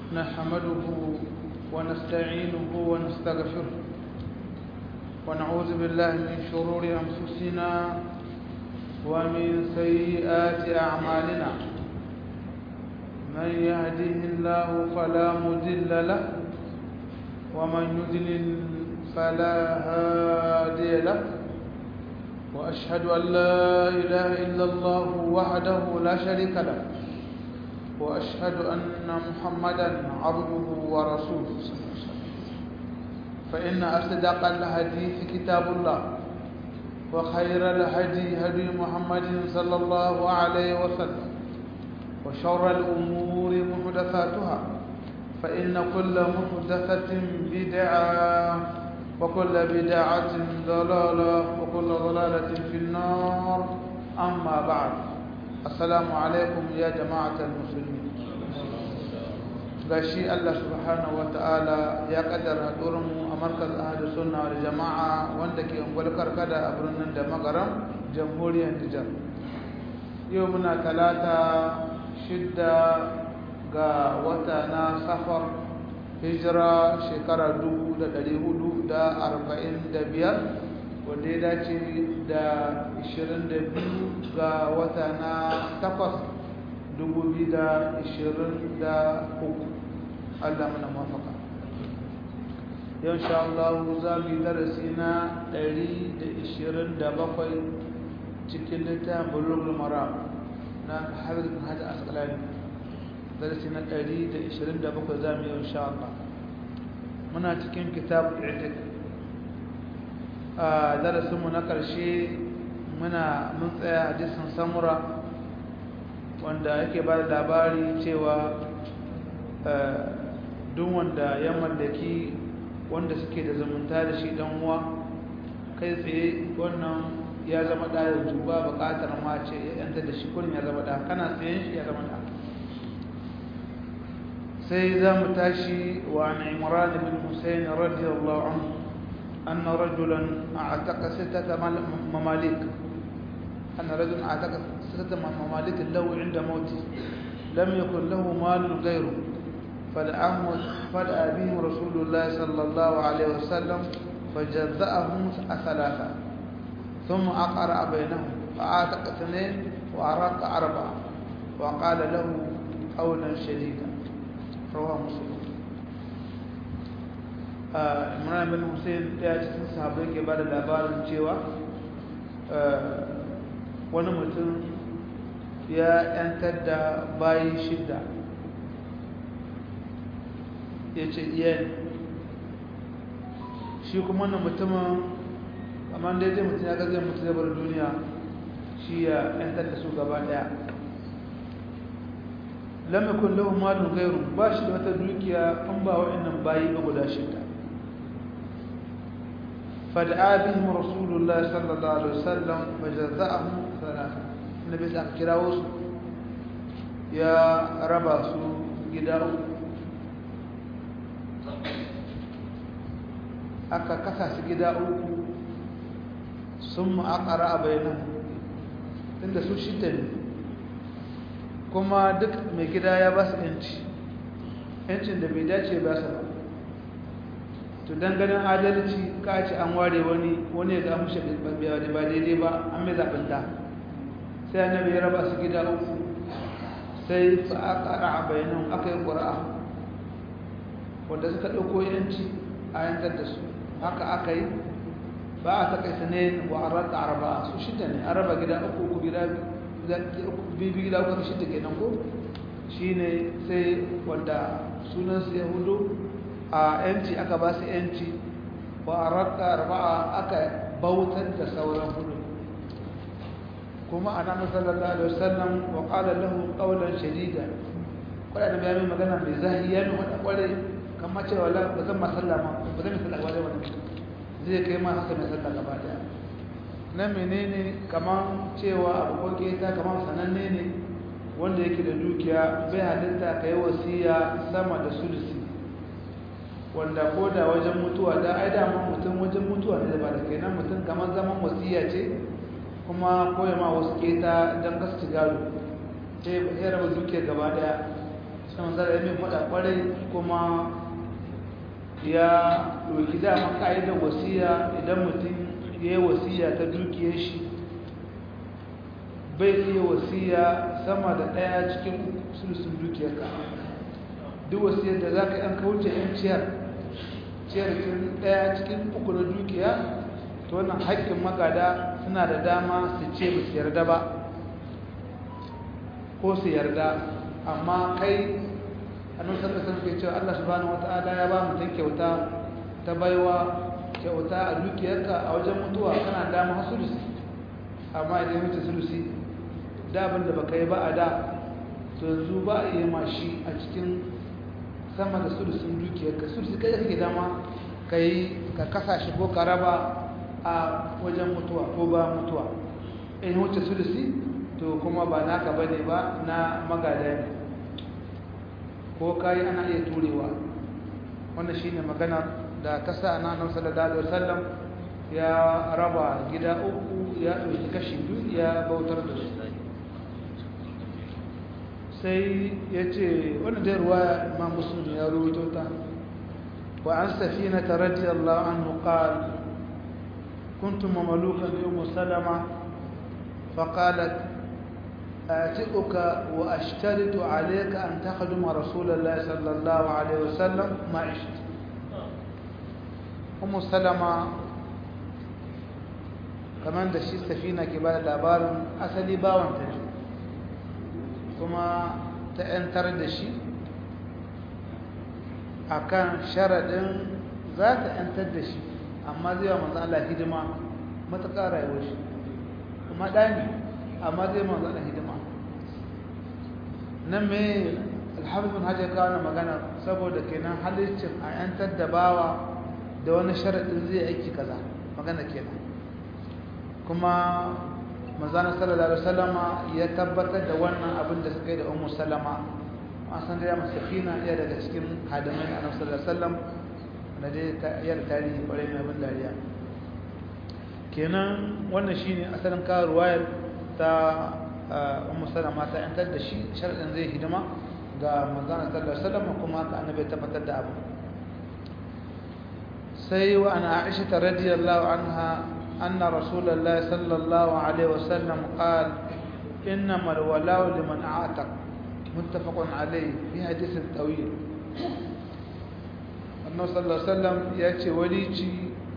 نحمده ونستعينه ونستغفره ونعوذ بالله من شرور أنفسنا ومن سيئات أعمالنا من يهده الله فلا مضل له ومن يضلل فلا هادي له وأشهد أن لا إله إلا الله وحده لا شريك له وأشهد أن محمدا عبده ورسوله فإن أصدق الحديث كتاب الله وخير الهدي هدي محمد صلى الله عليه وسلم وشر الأمور محدثاتها فإن كل محدثة بدعة وكل بدعة ضلالة وكل ضلالة في النار أما بعد السلام عليكم يا جماعة المسلمين gashi Allah subhanahu wa ta'ala ya kaddara mu a markaz ahadu sunna wal jama'a wanda ke ungwal karkada a birnin da magaram jamhuriyar Nijar yau muna talata shidda ga wata na safar hijira shekara dubu da ɗari hudu da arba'in da biyar wanda ya dace da ishirin da biyu ga wata na takwas dubu biyu da ishirin da uku allah mana mafaka yau sha Allah za mu yi darasi na ɗari da ishirin da bakwai cikin littafin bulugul mara na hafiz bin hajji asqalani darasi na 127 za mu yi insha Allah muna cikin kitab i'tik a darasinmu na ƙarshe muna mun tsaya hadisin samura wanda yake ba da labari cewa duk wanda ya mallaki wanda suke da zumunta da shi dan uwa kai tsaye wannan ya zama da yanzu ba buƙatar ma ce ya yanta da shi kurin ya zama da kana tsayen shi ya zama da sai za mu tashi wa an imran bin husayn radiyallahu anhu أن رجلا أعتق ستة مماليك أن رجلا أعتق ستة مماليك له عند موته لم يكن له مال غيره فدعا بهم رسول الله صلى الله عليه وسلم فجزأهم ثلاثة ثم أقرأ بينهم فأعتق اثنين وأراق أربعة وقال له قولا شديدا رواه مسلم imran bin hussein ɗaya cikin sahabai ke ba da labarin cewa wani mutum ya yantar da bayi shida ya ce iya shi kuma wannan mutumin amma da ya mutum ya ga zai mutu zabar duniya shi ya yantar da su gaba ɗaya lam yakun lahu malun ghayru ba shi da wata dukiya an ba wa'annan bayi ba guda shida فدعا بهم رسول الله صلى الله عليه وسلم فجزأهم ثلاثة النبي صلى الله عليه وسلم يا ربا سو جداو aka kasa su gida uku sun ma'akara a bayanan inda su shida ne kuma duk mai gida ya ba su yanci yancin da bai dace ba su ba to dan ganin adalci ka ce an ware wani wani ya gamu shi ba daidai ba an mai zaɓin ta sai annabi ya raba su gida uku sai fa aka ra'a bayanan aka yi ƙura'a wanda suka ɗauko yanci a yantar da su haka aka yi ba a taƙaita ne wa an rata araba su shida ne an raba gida uku uku gida bibi gida uku shida kenan ko shi ne sai wanda sunansu ya hudu a yanci aka ba su yanci wa a raka arba'a aka bautar da sauran hudu kuma a nan sallallahu alaihi wasallam wa qala lahu qawlan shadida kwada da bayan magana mai zahi ya nuna kware kamar cewa la ba zan masallama ba zan masallama ba wannan zai kai ma haka mai sallah gaba daya na menene kamar cewa abu koke ta kamar sananne ne wanda yake da dukiya bai halitta kai wasiya sama da sulusi wanda ko da wajen mutuwa da ai da mutum wajen mutuwa ne ba da kenan mutum kamar zaman wasiya ce kuma koya ma wasu keta don gasu gado sai ya raba duke gaba daya sai manzara ya mai faɗa ƙwarai kuma ya ɗauki dama ƙa'idar wasiya idan mutum ya yi wasiya ta dukiyar shi bai iya wasiya sama da ɗaya cikin sulusun dukiyarka duk wasiyar da za ka yi an kauce yan ciyar ciyar ɗaya cikin uku na dukiya ta wannan haƙƙin magada suna da dama su ce ba su yarda ba ko su yarda amma kai annabi sallallahu alaihi wasallam cewa Allah subhanahu wataala ya ba mutum kyauta ta baiwa kyauta a dukiyarka a wajen mutuwa kana dama sulusi amma idan mutu sulusi da abin da baka yi ba a da to yanzu ba a yi mashi a cikin sama da sulusin dukiyarka sulusi kai kake dama ka yi ka kasa shi ko ka raba a wajen mutuwa ko ba mutuwa in wuce sulusi to kuma ba naka bane ba na magada ne ko kai ana iya turewa wannan shine magana da ta sa na nan sallallahu alaihi wasallam ya raba gida uku ya dauki kashi biyu ya bautar da su sai yace wannan da ruwaya Imam Muslim ya rawaito ta wa an safina radiyallahu anhu qala كنت مملوكا لأم سلمة فقالت آتئك وأشترط عليك أن تخدم رسول الله صلى الله عليه وسلم ما عشت أم سلمة كمان da shi safina ke bada labarin asali bawan ta kuma ta ‘yantar da shi akan sharaɗin za ta ‘yantar da shi amma zai wa manzo Allah hidima matuƙa rayuwar shi kuma ɗani amma zai manzo Allah hidima nan me alhafiz bin hajjar kawo magana saboda kenan halittin a yantar da bawa da wani sharaɗin zai aiki kaza magana kenan kuma manzana sallallahu alaihi wasallama ya tabbatar da wannan abin da suka yi da ummu salama an san da ya masakina iya daga cikin hadimai annabi sallallahu alaihi wasallam na dai yar tarihi kwarai mai abin dariya kenan wannan shine asalin kawo ruwayar ta ummu salama ta yantar da shi sharadin zai hidima ga manzana sallallahu alaihi wasallam kuma haka annabi tabbatar da abu sai wa ana aisha radiyallahu anha anna rasulullahi sallallahu alaihi wasallam qala إنما الولاء لمن أعتق متفق عليه في حديث طويل annabi sallallahu alaihi wasallam ya ce walici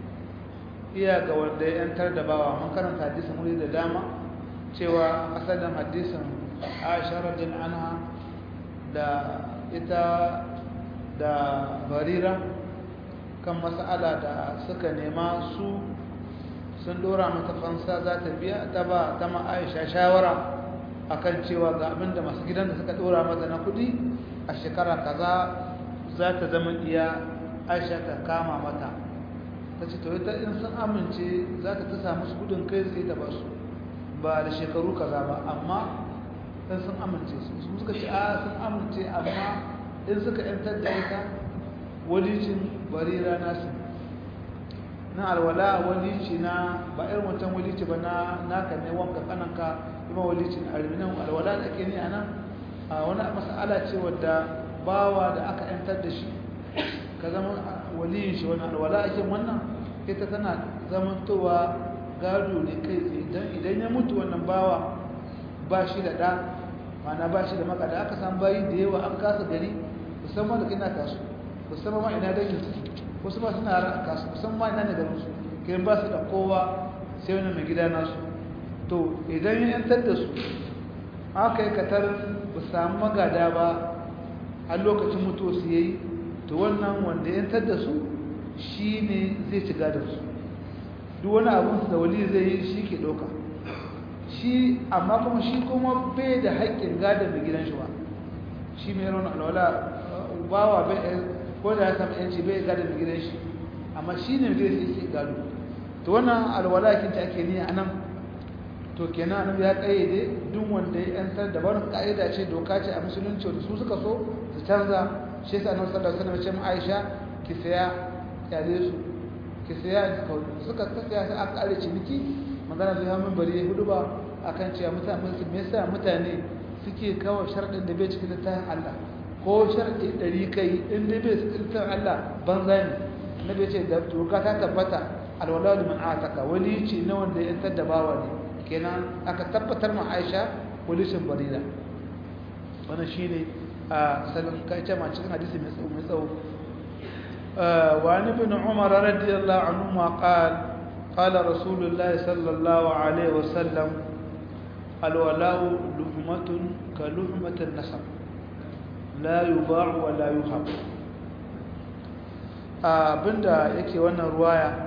iya ga wanda ya yantar da bawa mun karanta hadisin wuri da dama cewa asalin hadisin Aisha radhiyallahu anha da ita da Barira kan mas'ala da suka nema su sun dora mata fansa za ta biya ta ba ta ma Aisha shawara akan cewa ga abinda masu gidan da suka dora mata na kudi a shekara kaza za ta zama iya aisha ta kama mata ta ce ita in sun amince za ta ta samu su gudun kai tsaye da basu ba da shekaru kaza ba amma in sun amince su su suka ce a sun amince amma in suka yantar da ita walicin barira nasu na alwala walici na ba irin wancan walici ba na naka ne wanka kananka kuma walicin arminan alwala da ake ni a nan a wani mas'ala ce wadda bawa da aka yantar da shi ka zama waliyin shi wani alwala ake wannan ita tana zamantowa gado ne kai tsaye idan ya mutu wannan bawa ba shi da ɗa mana ba shi da maka da aka san bayi da yawa an kasa gari musamman da kina kasu musamman ma ina dangin su wasu ba suna ran kasu musamman ma ina ne garin su kai ba su da kowa sai wani mai gida nasu to idan ya yantar da su aka yi katar ba samu magada ba a lokacin mutuwa su yayi to wannan wanda ya yantar da su shi ne zai ci gadon su duk wani abin da wali zai yi shi ke ɗauka shi amma kuma shi kuma bai da haƙƙin gadon mai gidan shi ba shi mai raunin alwala bawa bai ko da ya samu yanci bai gadon mai gidan shi amma shi ne mai gidan shi ke gado to wannan alwala kinta ake ni a nan to kenan annabi ya kayyade duk wanda ya yantar da wani ka'ida ce doka ce a musulunci wanda su suka so su canza shi yasa annabi sallallahu alaihi wasallam ya ce mu Aisha ki saya kyale su ki saya suka saya sai aka kare ciniki magana zai hamun bari hudu ba akan cewa mutane me yasa mutane suke kawo sharadin da bai cikin littafin Allah ko sharɗi ɗari kai in dai bai tsirtar Allah banza ne na bai ce da doka ta tabbata alwala da man ataka wali ce na wanda ya yantar da bawa ne kenan aka tabbatar ma Aisha walishin barira wannan shine a salon kai ce ma cikin hadisi mai tsawo mai tsawo wa an ibn umar radiyallahu anhu ma qala قال رسول الله صلى الله عليه وسلم الولاء لحمة كلحمة النسب لا يباع ولا يهب abinda yake wannan ruwaya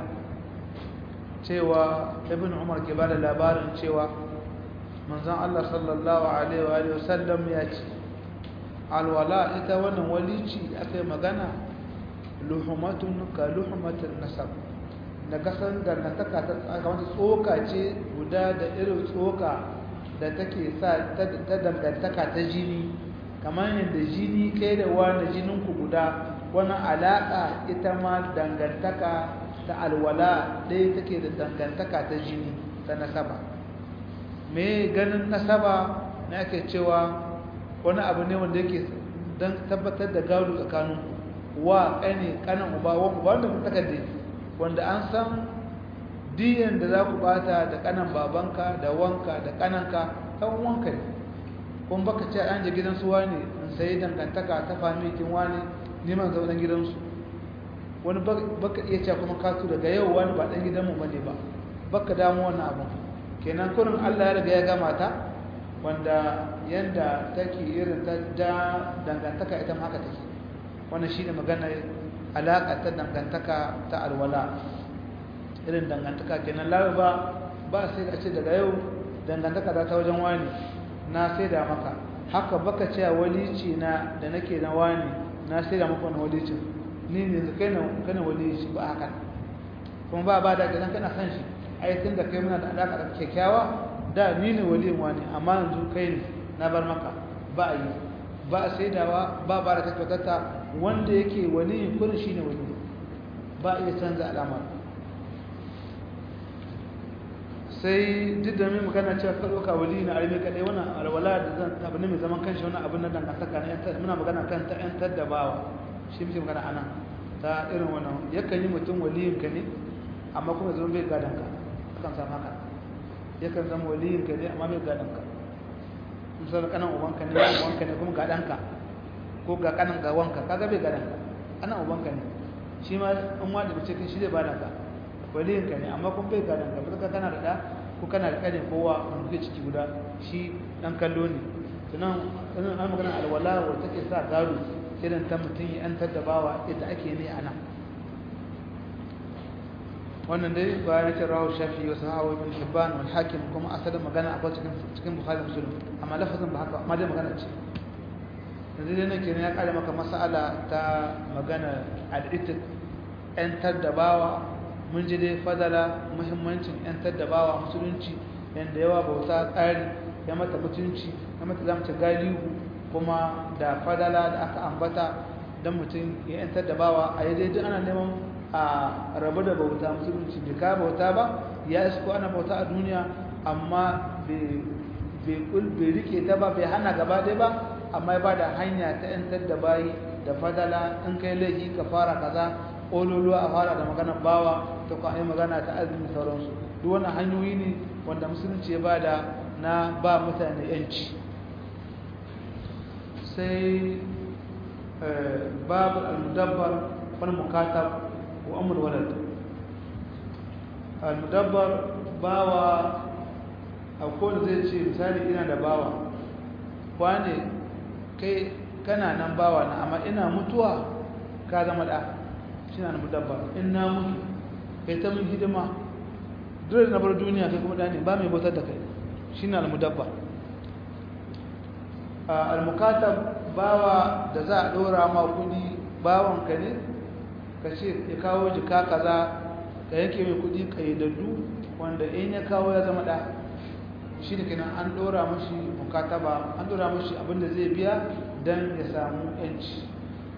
cewa ibn umar ke bada labarin cewa manzon Allah sallallahu alaihi wa sallam ya ce alwala ita wannan walici akai magana luhumatun ka luhumatin nasab da kasan dangantaka ta kamata tsoka ce guda da irin tsoka da take sa ta dangantaka ta jini kamar yadda jini kai da wani jininku guda wani alaƙa ita ma dangantaka ta alwala ɗaya take da dangantaka ta jini ta nasaba me ganin nasaba na ake cewa wani abu ne wanda yake don tabbatar da gado tsakanin wa ƙane ƙanan uba wanda kun takarde wanda an san diyan da za ku bata da ƙanan babanka da wanka da ƙananka ɗan wanka ne kuma baka ce an je gidansu wani in sayi dangantaka ta famikin wani neman zaunan gidansu wani baka iya cewa kuma kasu daga yau wani ba ɗan gidanmu ba ne ba baka damu wannan abin kenan kurin allah ya riga ya gama ta wanda yanda take irin ta da dangantaka ita ma haka take wannan shine magana alaƙa ta dangantaka ta alwala irin dangantaka kenan lawa ba ba sai a ce daga yau dangantaka ta wajen wani na sai da maka haka baka ce walici na da nake na wani na sai da maka wani walicin ni ne kai na kana walici ba haka kuma ba ba da gidan kana san shi ai tun da kai muna da alaka da kyakkyawa da ni ne waliyin wani amma yanzu kai ne na bar maka ba a yi ba a saidawa ba ba da tabbata wanda yake waliyin kurin shine wali ba a iya canza alamar sai duk da mai magana cewa ka ɗauka wali na arme kaɗai wannan alwala da zan abu ne mai zaman kanshi wannan abin na dangantaka na yantar muna magana kan ta yantar da bawa shi muke magana ana ta irin wannan yakan yi mutum waliyin ka ne amma kuma zama bai gadon ka akan samu haka yakan zama waliyin ka ne amma bai gadon ka misali kanan ubanka ne ubanka ne kuma gadon ka ko ga kanan ga wanka kaga bai gadon ka ana ubanka ne shi ma in wanda bace kai shi zai bada ka waliyin ka ne amma kun bai gadon ka baka kana da da ko kana da kane kowa wanda kuke ciki guda shi dan kallo ne tunan in an magana alwala wanda take sa gado irin ta mutum ya antar da bawa yadda ake ne a nan wannan dai bayan ce rawu shafi wa sahawa ibn hibban wal hakim kuma asalin magana akwai cikin cikin bukhari muslim amma lafazin ba haka amma dai magana ce yanzu dai nake ne ya kare maka mas'ala ta magana al-itik yantar da bawa mun ji dai fadala muhimmancin yantar da bawa musulunci yanda yawa bauta tsari ya mata mutunci ya mata zamu ci galihu kuma da fadala da aka ambata dan mutum ya yantar da bawa a yi dai ana neman a rabu da bauta musulunci bai ka bauta ba ya isko ana bauta a duniya amma bai rike ta ba bai hana gaba ɗaya ba amma ya ba da hanya ta yantar da bayi da fadala in kai laifi ka fara kaza ƙololuwa a fara da magana bawa ta kwa magana ta azumi sauransu duk wannan hanyoyi ne wanda musulunci ya ba da na ba mutane yanci sai babu al-mudabbar wani mukatab wa amur walad al-mudabbar bawa akwai zai ce misali ina da bawa wane kai kana nan bawa na amma ina mutuwa ka zama da shi na mudabbar in na mutu kai ta mun hidima dole na bar duniya kai kuma da ne ba mai bautar da kai shi na mudabbar al-mukatab bawa da za a ɗora ma kudi bawanka ne ka ce ya kawo jika kaza ka yanke mai kudi kaidaddu wanda in ya kawo ya zama da shi da kenan an dora mashi mukataba an dora mashi abinda zai biya don ya samu yanci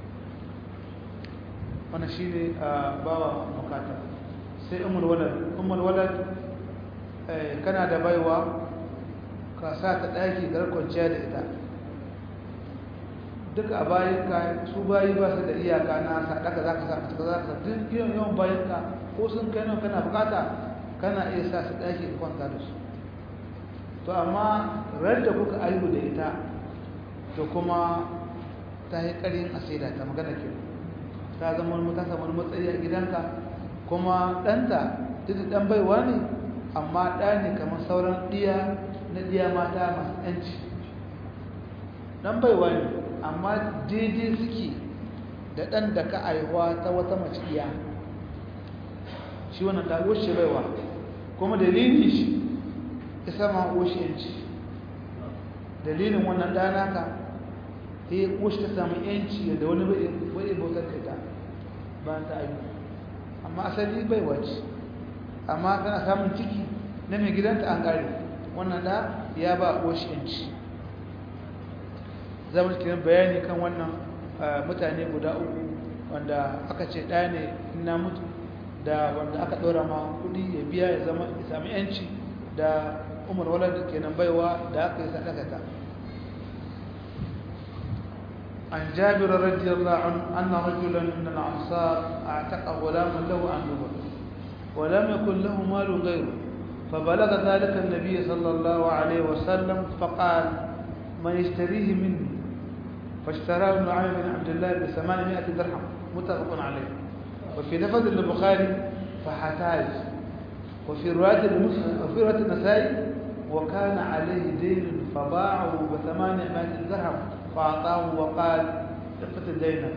wanda shi ne a bawa mukataba sai umar walad umar walad kana da baiwa ka sa ta ɗaki gar kwanciya da ita duka a bayanka su bayi ba su da iyaka na sadaka za ka sa ka za ka duk yawan yawan bayanka ko sun kai nan kana bukata kana iya sa su ɗaki ka kwanta da su to amma ran da kuka aihu da ita to kuma ta yi ƙarin a saida ta magana ke ta zama wani ta samu matsayi a gidanka kuma ɗanta duk ɗan baiwa ne amma ɗa ne kamar sauran ɗiya na ɗiya mata masu ‘yanci ɗan baiwa ne amma daidai suke da ɗan da ka aihuwa ta wata mace ɗiya shi wannan ta wuce baiwa kuma dalilin shi isa ma wuce ‘yanci dalilin wannan ɗana ka ya wuce ta samu ‘yanci da wani bai bautar da ita ba ta aihu amma asali baiwa ce amma tana samun ciki na mai gidanta an gare wannan da ya ba yanci zama cikin bayani kan wannan mutane guda uku wanda aka ce ɗaya ne na mutu da wanda aka ɗora ma kudi ya biya ya zama ya sami yanci da umar walar da kenan baiwa da aka yi sadakata عن جابر رضي الله عنه أن رجلا من الأنصار أعتق غلاما له عن نبر ولم يكن له مال غيره فبلغ ذلك النبي صلى الله عليه وسلم فقال من يشتريه مني فاشتراه ابن عامر بن عبد الله بثمانمائة درهم متفق عليه وفي لفظ البخاري فحتاج وفي رواية وفي رواية النسائي وكان عليه دين فباعه بثمانمائة درهم فأعطاه وقال اقتل دينك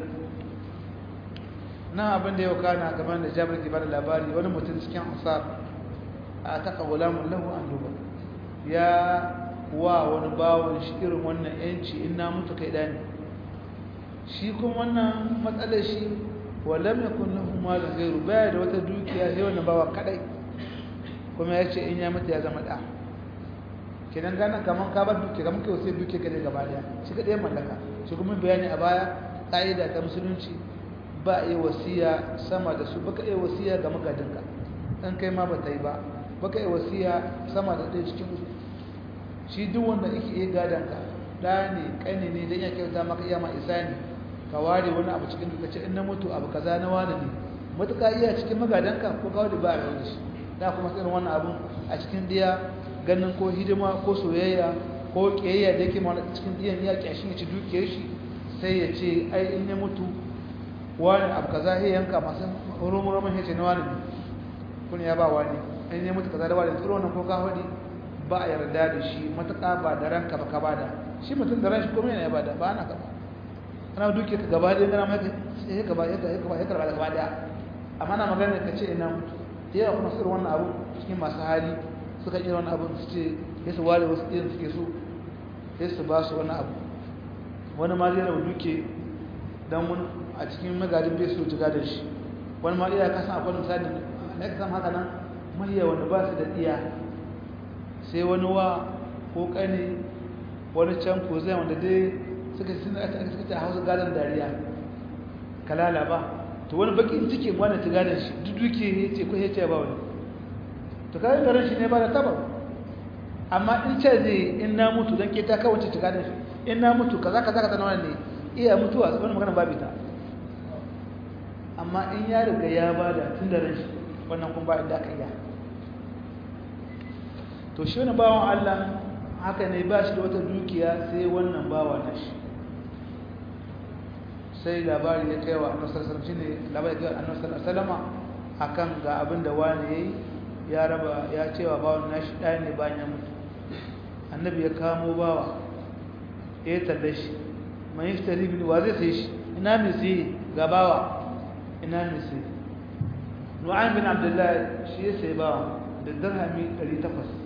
na abin da yau kana gaban da jabir ke bada labari wani mutum cikin ansar a taka gulamun lahu an duba ya wa wani bawon shi irin wannan yanci in na mutu kai dani shi kuma wannan matsalar shi walam yakun lahu malun gairu baya da wata dukiya sai wannan bawa kadai kuma ya ce in ya mutu ya zama da kenan gana kaman ka bar dukiya kaman kai sai dukiya kadai gaba daya shi kadai mallaka shi kuma bayani a baya ka'ida ta musulunci ba a yi wasiya sama da su baka yi wasiya ga magadinka ɗan kai ma ba ta yi ba baka yi wasiya sama da ɗaya cikin uku shi duk wanda yake iya gadonka ɗa ne ƙani ne don ya kyauta maka iya ma isa ne ka ware wani abu cikin duka ce in na mutu abu kaza na wani ne matuƙa iya cikin magadanka ko kawo da ba a yau da shi da kuma irin wannan abun a cikin diya ganin ko hidima ko soyayya ko ƙiyayya da yake ma cikin diyan ya ƙyashin ya ci dukiyar shi sai ya ce ai in ya mutu wani abu kaza ya yanka masu rumuramin ya ce na wani kun ya ba wani in ya mutu kaza da wani tsoro nan ko ka hudi ba a yarda da shi matuƙa ba da ranka ba ka bada shi mutum da ran shi kuma yana ya bada ba ana kaba ana duke ka gaba da gana mai ya gaba ya gaba ya karba da gaba da amma na magana ka ce ina mutu yawa kuma sirrin wannan abu cikin masu hali suka yi wannan abu su ce ya su ware wasu irin suke so ya su ba su wani abu wani ma zai rabu duke don wani a cikin magadin bai so jiga da shi wani ma iya kasan akwai misali na ka haka nan mahiya wanda ba su da iya sai wani wa ko kane wani can ko zai wanda dai suka sun da aka suka hausa gadon dariya kalala ba to wani bakin cike wani ta gadon shi duk duke ya ce ko ya ce ba wani to kayan garin shi ne ba da tabar amma in ce zai in na mutu don ke ta kawace ta gadon shi in na mutu kaza kaza kaza na wani ne iya mutuwa wani magana babu ta amma in ya riga ya bada tun da ran shi wannan kun ba inda aka yi to shi wani bawan Allah haka ne ba shi da wata dukiya sai wannan bawa na shi sai labari ya kai wa annabi sallallahu alaihi wasallam labari ya kai annabi sallallahu alaihi wasallam akan ga abin da wani yayi ya raba ya cewa bawan nashi ɗaya ne bayan ya mutu annabi ya kamo bawa ya talle shi man yashtari bin wa zai sai shi ina mai sai gabawa ina mai sai nu'aym bin abdullah shi ya sai bawa da dirhami 800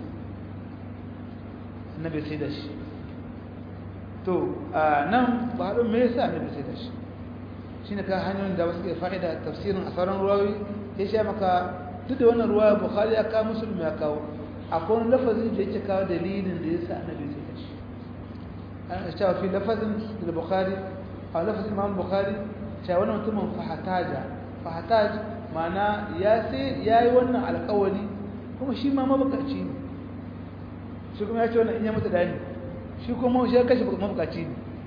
annabi sai da shi to nan ba don me yasa annabi sai da shi shine ka hanyoyin da wasu ke fa'ida tafsirin asaran ruwawi ya sha maka duk da wannan ruwaya bukhari ya kawo muslim ya kawo akwai wani lafazin da yake kawo dalilin da yasa annabi sai da shi cewa fi lafazin da bukhari a lafazin imam bukhari cewa wannan mutumin fahataja fahataj mana ya sai ya yi wannan alkawari kuma shi ma mabukaci ne shi kuma ya ce wannan in ya mutu da ne shi kuma shi ya kashe mabukaci ne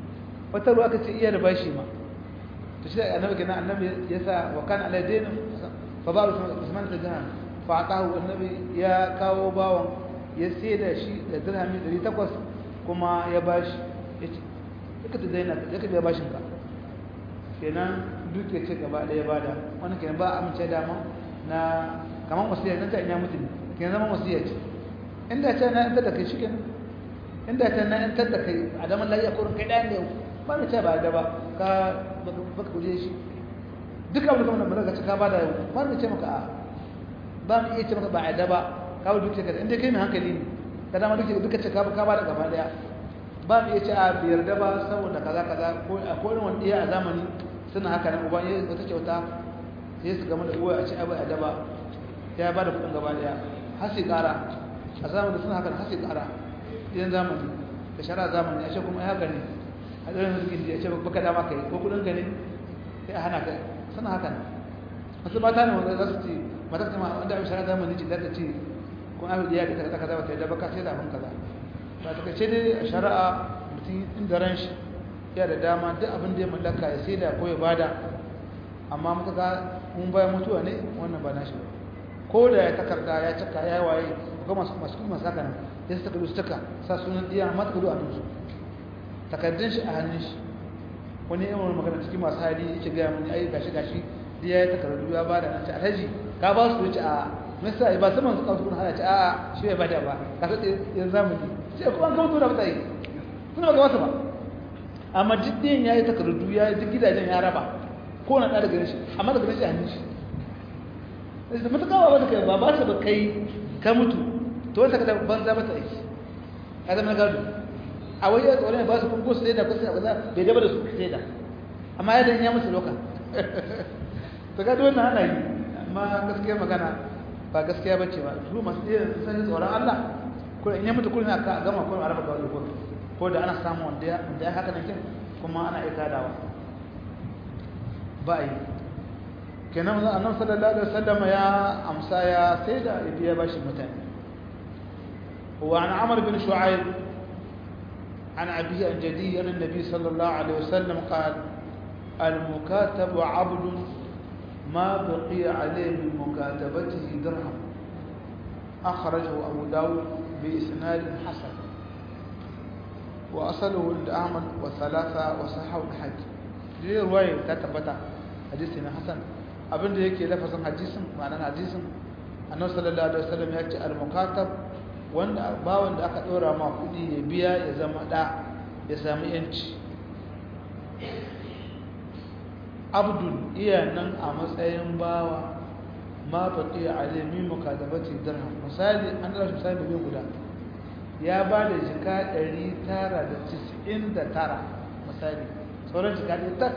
wata ruwa aka ce iya da bashi ma to shi da annabi kenan annabi ya sa wa kana ala dainin fa ba usman ta jahan fa atahu annabi ya kawo bawon ya sai da shi da dirhami 800 kuma ya bashi yace kaka da daina kaka biya bashin ka kenan duk ya ce gaba ɗaya bada wannan kenan ba amince da ma na kaman wasiya nan ta ina mutum kenan zama wasiya ce inda ta na inda da kai shikenan inda ta na inda da kai a zaman lafiya ko kai ɗayan ne ba mu ce ba da ba ka baka kuje shi duk abin da kuma da ka ka bada yau ba mu ce maka a ba mu iya ce maka ba a da ba ka ba duk ce ka inda kai mai hankali ne ka dama duk duka ce ka ka bada gaba daya ba mu iya ce a biyar da ba saboda kaza kaza ko a kodin wanda iya a zamani suna haka nan uban yayin wata kyauta sai su gama da uwa a ce abu a daba ya ba da kudin gaba daya har sai kara a zamanin suna haka har sai kara idan zamani da shara zamani a ce kuma ya gani a ɗarin rikin da ya ce baka dama kai ko kudin gani sai a hana kai suna haka nan wasu mata ne wanda za su ce mata ta ma wanda a shara zamani ce za ta ce kun abin da ya ka kaza kaza ba ta yi daba ka sai da abin kaza ba ta kace dai a shari'a mutum inda ran shi ya da dama duk abin da ya mallaka ya sai da ko ya bada amma mutuka mun bayan mutuwa ne wannan ba nashi ba ko da ya takarda ya cika ya waye ko masu masu kuma saka nan ya saka su taka sa sunan diya amma takardu a hannun takardun shi a hannun shi wani yawan magana cikin masu hali yake ga mun ai gashi gashi diya ya takardu ya bada nan ce alhaji ka ba su wuce a misa ba saman su kawo hana ce a shi bai bada ba ka sai ya zamani sai kuma an kawo tura mutane suna ga wasu ba amma jiddin ya yi takardu ya yi duk gidajen ya raba ko na ɗaya daga shi amma daga shi a hannun shi da matuƙa ba kai ba ba su ba kai ka mutu to wanda ka da banza mata aiki ya zama na gado a wani ya tsoron ba su kun ko su sai da ko sai da bai daba da su sai da amma ya dan ya musu loka to gado wannan ana yi amma gaskiya magana ba gaskiya ba ce ba su masu iya sun tsoron Allah ko in ya mutu kullum aka gama ko a raba gado ko ko da ana samu wanda ya wanda ya haka nan kin kuma ana iya kadawa ba yi kenan manzon annabi sallallahu alaihi wasallam ya amsa ya sai da ibiya bashi mutane wa an amr bin shu'aib عن أبيه عن جدي أن النبي صلى الله عليه وسلم قال المكاتب عبد ما بقي عليه من مكاتبته درهم أخرجه أبو داود بإسناد حسن وأصله عند أحمد وثلاثة وصححه الحج دي رواية تتبتع حديثنا حسن abin da yake lafazin hadisin ma'anar hadisin annabi sallallahu alaihi wasallam ya ce al-mukatab wanda bawan da aka dora ma kudi ya biya ya zama da ya samu yanci abdul iya nan a matsayin bawa ma baqi alimi mukadabati dirham misali an da misali miliyan guda ya ba da jika 999 misali sauran jika ɗaya tak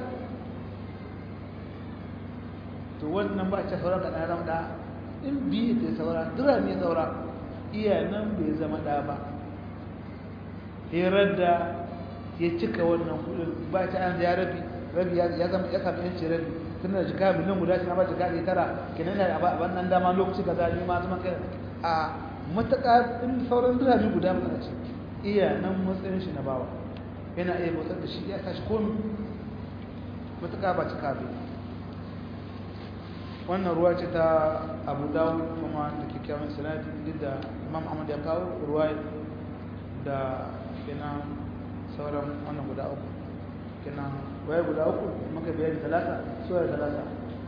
to wannan ba a ce sauran kaɗa zama ɗa in biyu ta saura dira ne saura iya nan bai zama ɗa ba hirar da ya cika wannan kudin ba ta an ya rabi rabi ya zama ya sami yanci rabi tun da jika miliyan guda shi na ba jika ɗaya tara kenan da a wannan dama lokaci ka zaɓi ma zama kai a matuƙa in sauran dirami guda mana ce iya nan matsayin shi na bawa yana iya motsar da shi ya tashi komi matuƙa ba cika bai wannan ruwa ce ta abu dawud kuma da kyakkyawan sanadi duk da imam ahmad ya kawo ruwa da kenan sauran wannan guda uku kenan waye guda uku maka bayani talata soya talata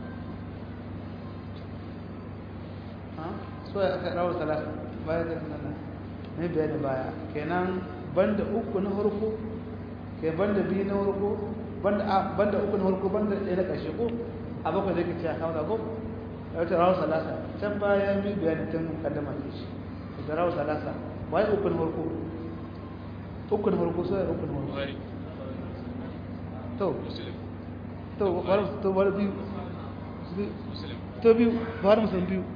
soya aka rawar talata baya da nan ne bayani baya kenan banda uku na farko ke banda biyu na farko banda uku na farko banda ɗaya na ƙarshe ko a bakwai zai kace a kawo da ko a wata rawar salasa can baya mi bayani tun kaddama ke shi da rawar salasa waye uku na farko uku na farko sai uku na farko to to wani to wani biyu to biyu buhari musulun biyu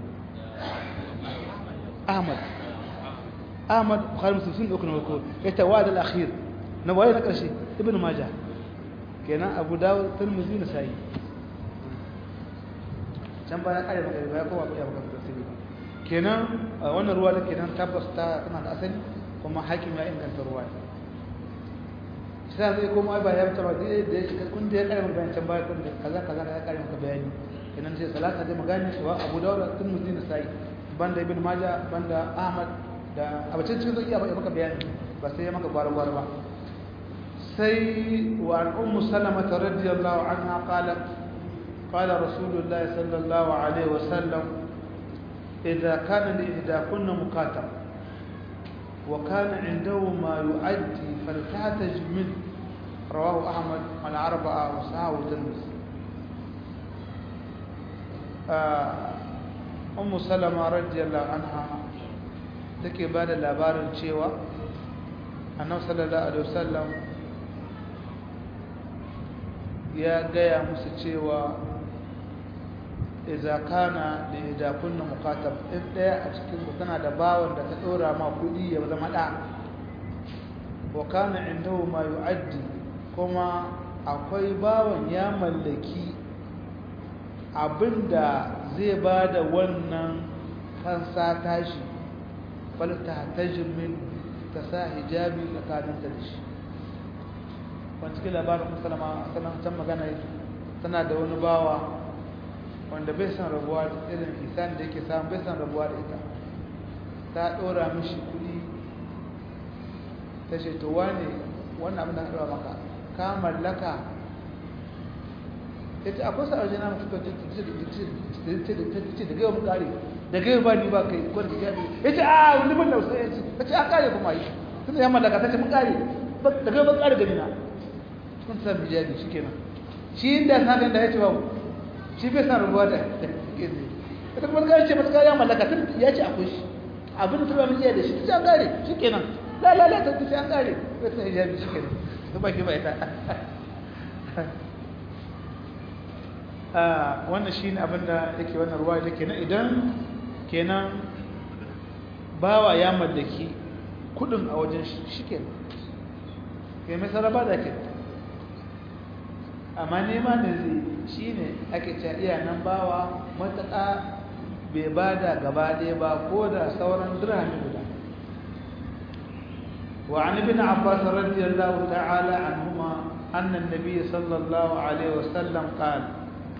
ahmad ahmad buhari musulun sun uku na farko ya ta wa'ad al-akhir na waye na ƙarshe ibn majah kenan abu dawud tirmidhi na sa'i can baya kare maka baya kowa ya baka tafsiri kenan wannan ruwa da kenan tabbas ta tana da asali kuma hakim ya inganta ruwa sai zai koma ai ba ya ta ba da ya kun da ya kare maka bayan can baya kun da kaza kaza ya kare maka bayani kenan sai salata dai magana cewa Abu Dawud tun muzin sai banda Ibn Majah banda Ahmad da abacin cikin zai iya maka bayani ba sai ya maka gwara gwara ba sai wa an ummu salama radiyallahu anha qalat قال رسول الله صلى الله عليه وسلم إذا كان لإحداكن مكاتب وكان عنده ما يؤدي فلتحتج منه رواه أحمد الأربعة وصحاه الترمذي أم سلمة رضي الله عنها take ba da labarin cewa annabi sallallahu alaihi wasallam ya gaya musu cewa idza kana li idza kunna muqatab in daya a cikin ku tana da bawon da ta dora ma kudi ya zama da wa kana indahu ma yu'addi kuma akwai bawon ya mallaki abinda zai bada wannan kansa tashi bal ta tajin min ta sa hijabi tsakanin ta da shi wani cikin labarin musulama sanan can magana tana da wani bawa wanda bai san rabuwa da irin isan da yake samun bai san rabuwa da ita ta ɗora mishi kuɗi ta ce to wane wannan abin da ka ɗora maka ka mallaka ya ce akwai sa'ar jina masu kwanci ce da gaiwa mu kare da gaiwa ba ni ba kai kwanci ya ya ce a wani ban lausa ya ce ta ce an kare kuma yi tun da ya mallaka ta ce mun kare da gaiwa ban kare gani na kun san bijabi shi kenan shi inda sa da ya ce babu shi bai san rubuwa da ita kuma ga ce mata ya mallaka tun ya ce akwai shi abin da mun iya da shi ta gare shikenan la la la ta ce an gare bai san hijabi shikenan to baki bai ta ah wannan shine abin da yake wannan ruwa da kenan idan kenan bawa ya mallaki kudin a wajen shi shikenan kai mai saraba da kenan amma nema da zai shi ne ake ce iya nan bawa matuƙa bai ba da gaba ɗaya ba ko da sauran dirhami guda wa an ibn abbas radiyallahu ta'ala anhuma anna an-nabiy sallallahu alaihi wasallam qala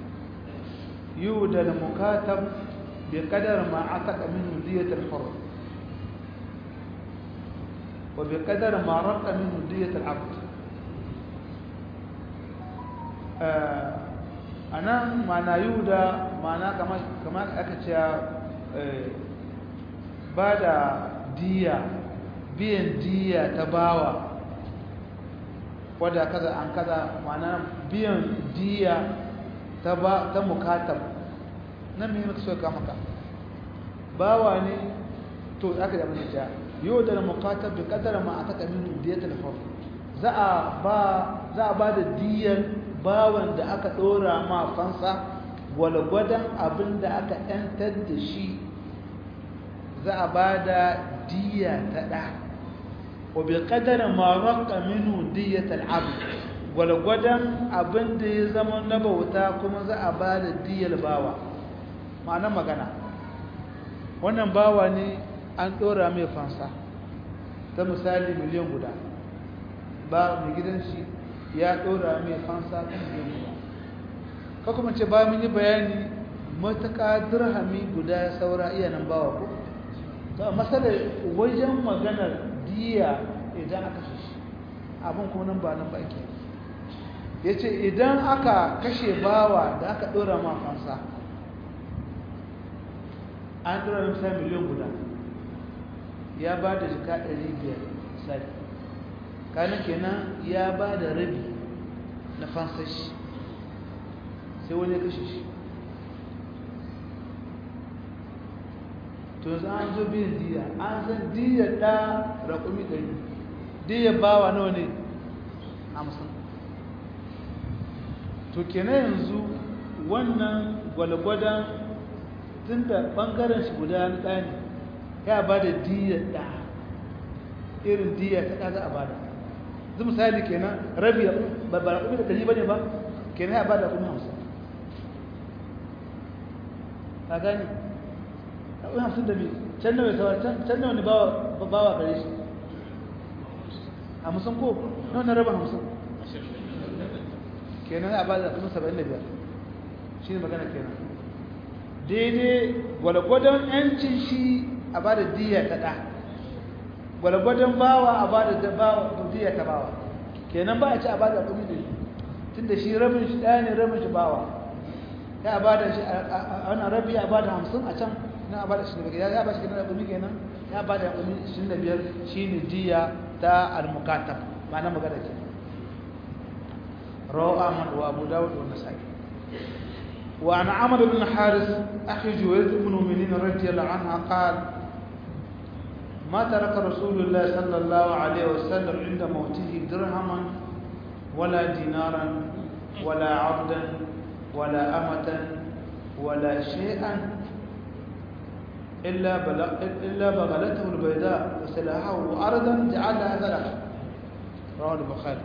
yuda al-mukatab بقدر ما عتق منه دية الحر وبقدر ما رق منه دية العبد a nan mana yuda mana kamar aka ce ba da diya biyan diya ta bawa wadda kaza an kaza mana biyan diya ta ba ta mukatab nan me muka so ka maka bawa ne to aka da mun ja yuda da mukatab bi qadara ma ataka min diyatul hur za a ba za a ba da diyan bawan da aka ɗora ma fansa gwalgwadon abin da aka ‘yantar da shi za a ba da diya ta ɗa wa bi ƙadar maraka minu diya tal'abu gwalgwadon abin da ya zama na bauta kuma za a ba da diyar bawa ma'anar magana wannan bawa ne an ɗora mai fansa ta misali miliyan guda ba mai gidan shi ya ɗora mai fansa kan guda ka kuma ce ba mun yi bayani matuƙa dirhami guda ya saura iya nan bawa ko to a matsalar wajen maganar diya idan aka shi abin kuma nan ba nan ba ke ya ce idan aka kashe bawa da aka ɗora ma fansa an ɗora misali miliyan guda ya ba da jika 500 misali kanin kenan ya ba da rabi na fansashi sai wani ya kashe shi to yanzu an zo biyan diya an san diya ɗa raƙumi ɗari diya bawa nawa ne hamsin to kenan yanzu wannan gwalgwadon tun da ɓangaren shi guda na ɗa ne ya ba da diya ɗa irin diya ta ɗa za a ba da zai misali kenan rabi ba ba raƙumi da ɗari ba ne ba kenan ya ba da raƙumi hamsin a gani raƙumi hamsin da biyu can nawa sauwa can nawa ne bawa gare shi hamsin ko nawa na raba hamsin kenan a bada kuma saba'in da biyar shi ne magana kenan daidai gwalgwadon yancin shi a bada diya ta ɗa gwalgwadon bawa a bada diya ta bawa kenan ba a ci a bada kumi da tun da shi rabin shi ɗaya ne rabin shi bawa ya a bada shi a wannan rabi a bada hamsin a can na a bada shi da ya ba shi kenan kumi kenan ya bada kumi shi da biyar shi ne diya ta al-mukatab ma'ana magana kenan رواه أحمد وأبو داود والنسائي وعن عمرو بن حارث أخي جويرية بن المؤمنين رضي الله عنها قال ما ترك رسول الله صلى الله عليه وسلم عند موته درهما ولا دينارا ولا عبدا ولا أمة ولا شيئا إلا بلغ إلا بغلته البيضاء وسلاحه أرضا جعلها ذلك رواه البخاري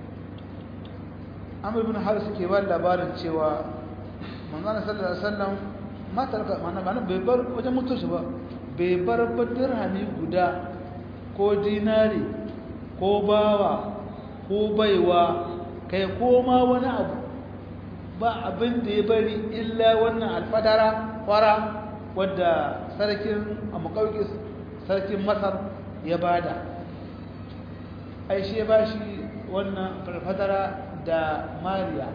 amur bin haris ke ba labarin cewa manzana sallallahu alaihi wasallam matar mana mana bai bar wajen mutu shi ba bai bar dirhami guda ko dinari ko bawa ko baiwa kai ko ma wani abu ba abin da ya bari illa wannan alfadara fara wadda sarkin amukawikis sarkin masar ya bada ai shi ya bashi wannan alfadara da mariya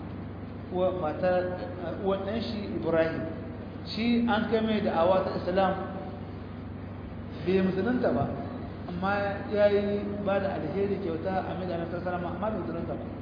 wannan shi ibrahim shi an kai mai da awa ta islam bai musulunta ba amma ya yi ba da alheri kyauta a mai da anasar salama amma bai musulunta ba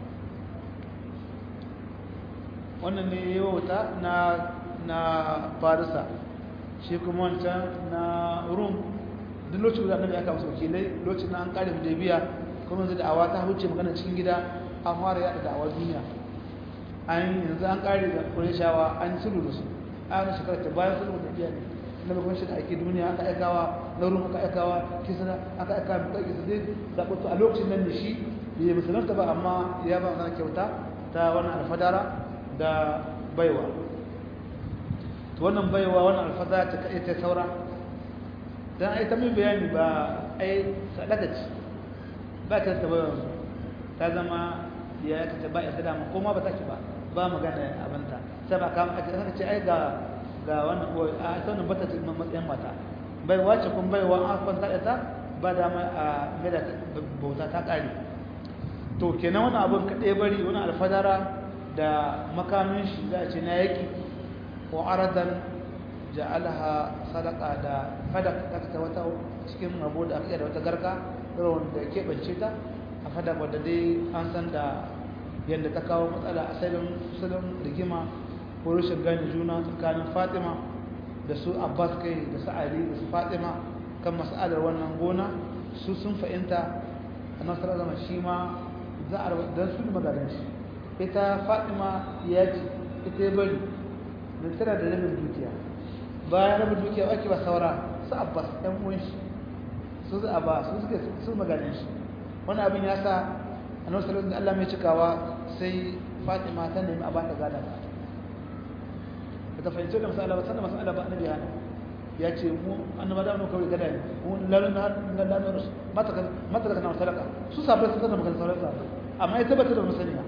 wannan ne ya wauta na na farisa shi kuma wancan na rum duk lokacin da annabi aka musu wakilai lokacin na an kare biya kuma yanzu da awa ta huce magana cikin gida an fara yada da'awa duniya an yanzu an kare da kureshawa an sulhu da su an shekarar ta bayan sulhu da biya ne na bakon shi da ake duniya aka aikawa na rum aka aikawa kisana aka aikawa mai ƙarƙi su zai zaɓa a lokacin nan da shi bai musulunta ba amma ya ba mana kyauta ta wannan alfadara da baiwa to wannan baiwa wannan alfadara ta kaɗai ta saura don ai ta mai bayani ba ai sadaka ce ba ta ta baiwa ta zama ya kace ba ya dama ko ma ba ta ci ba ba magana abinta sai ba ka aka ce ai ga ga wannan ko a sanin bata ta matsayin mata bai wace kun bai wa an kwanta da ta ba da mai a gada bauta ta kare to kenan wannan abin kaɗai bari wani alfadara da makamin shi za a ce na yaki ko aradan ja'alaha sadaka da fadak ta ta wata cikin rabo da aka da wata garka irin da keɓance ta a fada wadda dai an san da yadda ta kawo matsala a salon salon rigima ko rashin gane juna tsakanin fatima da su abbas kai da su ali da su fatima kan mas'alar wannan gona su sun fahimta a nasarar zama shi ma za a don su magadan shi ita fatima ya ce ita ya bari da tana da rabin dukiya bayan rabin dukiya ake ba saura su abbas ɗan uwan shi su za a ba su suke su magadan shi wani abin ya sa a nan salon da Allah mai cikawa sai fatima ta nemi a bata gada ba ta fahimci da masala ba sannan masala ba annabi hana ya ce mu annaba da mu kawai gada ne mu lalun na lalun rasu mata mata daga nan sadaka su sabai su kada magana sauran sabai amma ya tabbata da musaniya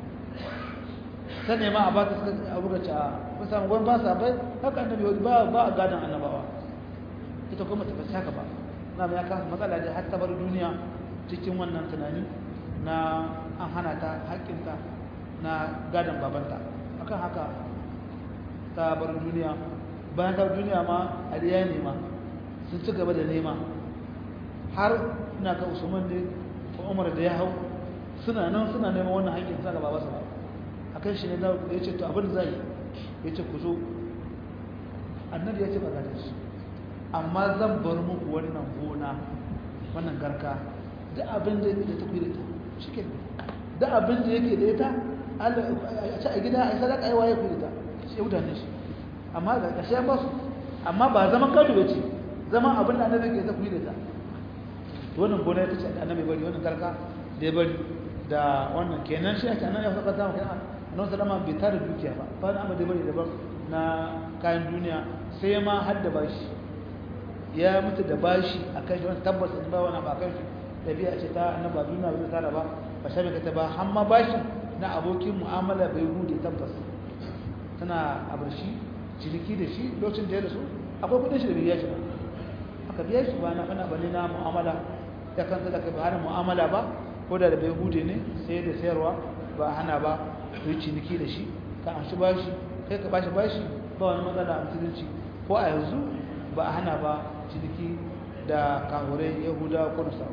ta nema a bata suka abu ga ca ba samu gwan ba sabai haka annabi ba ba a gadan annabawa ita kuma ta fasa haka ba na mai aka matsala da har ta bar duniya cikin wannan tunani na an hana ta haƙƙinta na gadon babanta akan haka ta bar duniya bayan ta bar duniya ma aliya ne ma sun ci gaba da nema har ina ga usman ne ko umar da ya hau suna nan suna neman wannan haƙƙin sa gaba basa ba akan shi ne da ya ce to abin zai ya ce ku zo annabi ya ce ba gadon shi amma zan bar muku wannan gona wannan garka da abin da ta kuyi da ita shi da abin da yake da ita a ci a gida a yi sadaka yi waye kuyi da ita shi mutane shi amma da ƙarshe ba su amma ba zaman gado ba ce zaman abin da annabi ke ta kuyi da ita wannan gona ya ce annabi bari wannan garka da ya bari da wannan kenan shi ake annabi ya saka zama kenan annabi sallama bai tare dukiya ba ba na amma da bari daban na kayan duniya sai ma har da bashi ya mutu da bashi a kan shi wani tabbas in ba wani ba kan shi ɗabi'a ce ta annaba duniya bai tara ba ba shabe ka ta ba har ma bashin na abokin mu'amala bai hude tabbas tana abarshi ciniki da shi lokacin da ya rasu akwai kudin shi da biya shi ba aka biya shi ba na fana bane na mu'amala ya kan da ka hana mu'amala ba ko da da bai hude ne sai da sayarwa ba hana ba ku yi ciniki da shi ka an shi bashi kai ka bashi bashi ba wani matsala a musulunci ko a yanzu ba a hana ba ciniki da kahurai yahuda ko nasara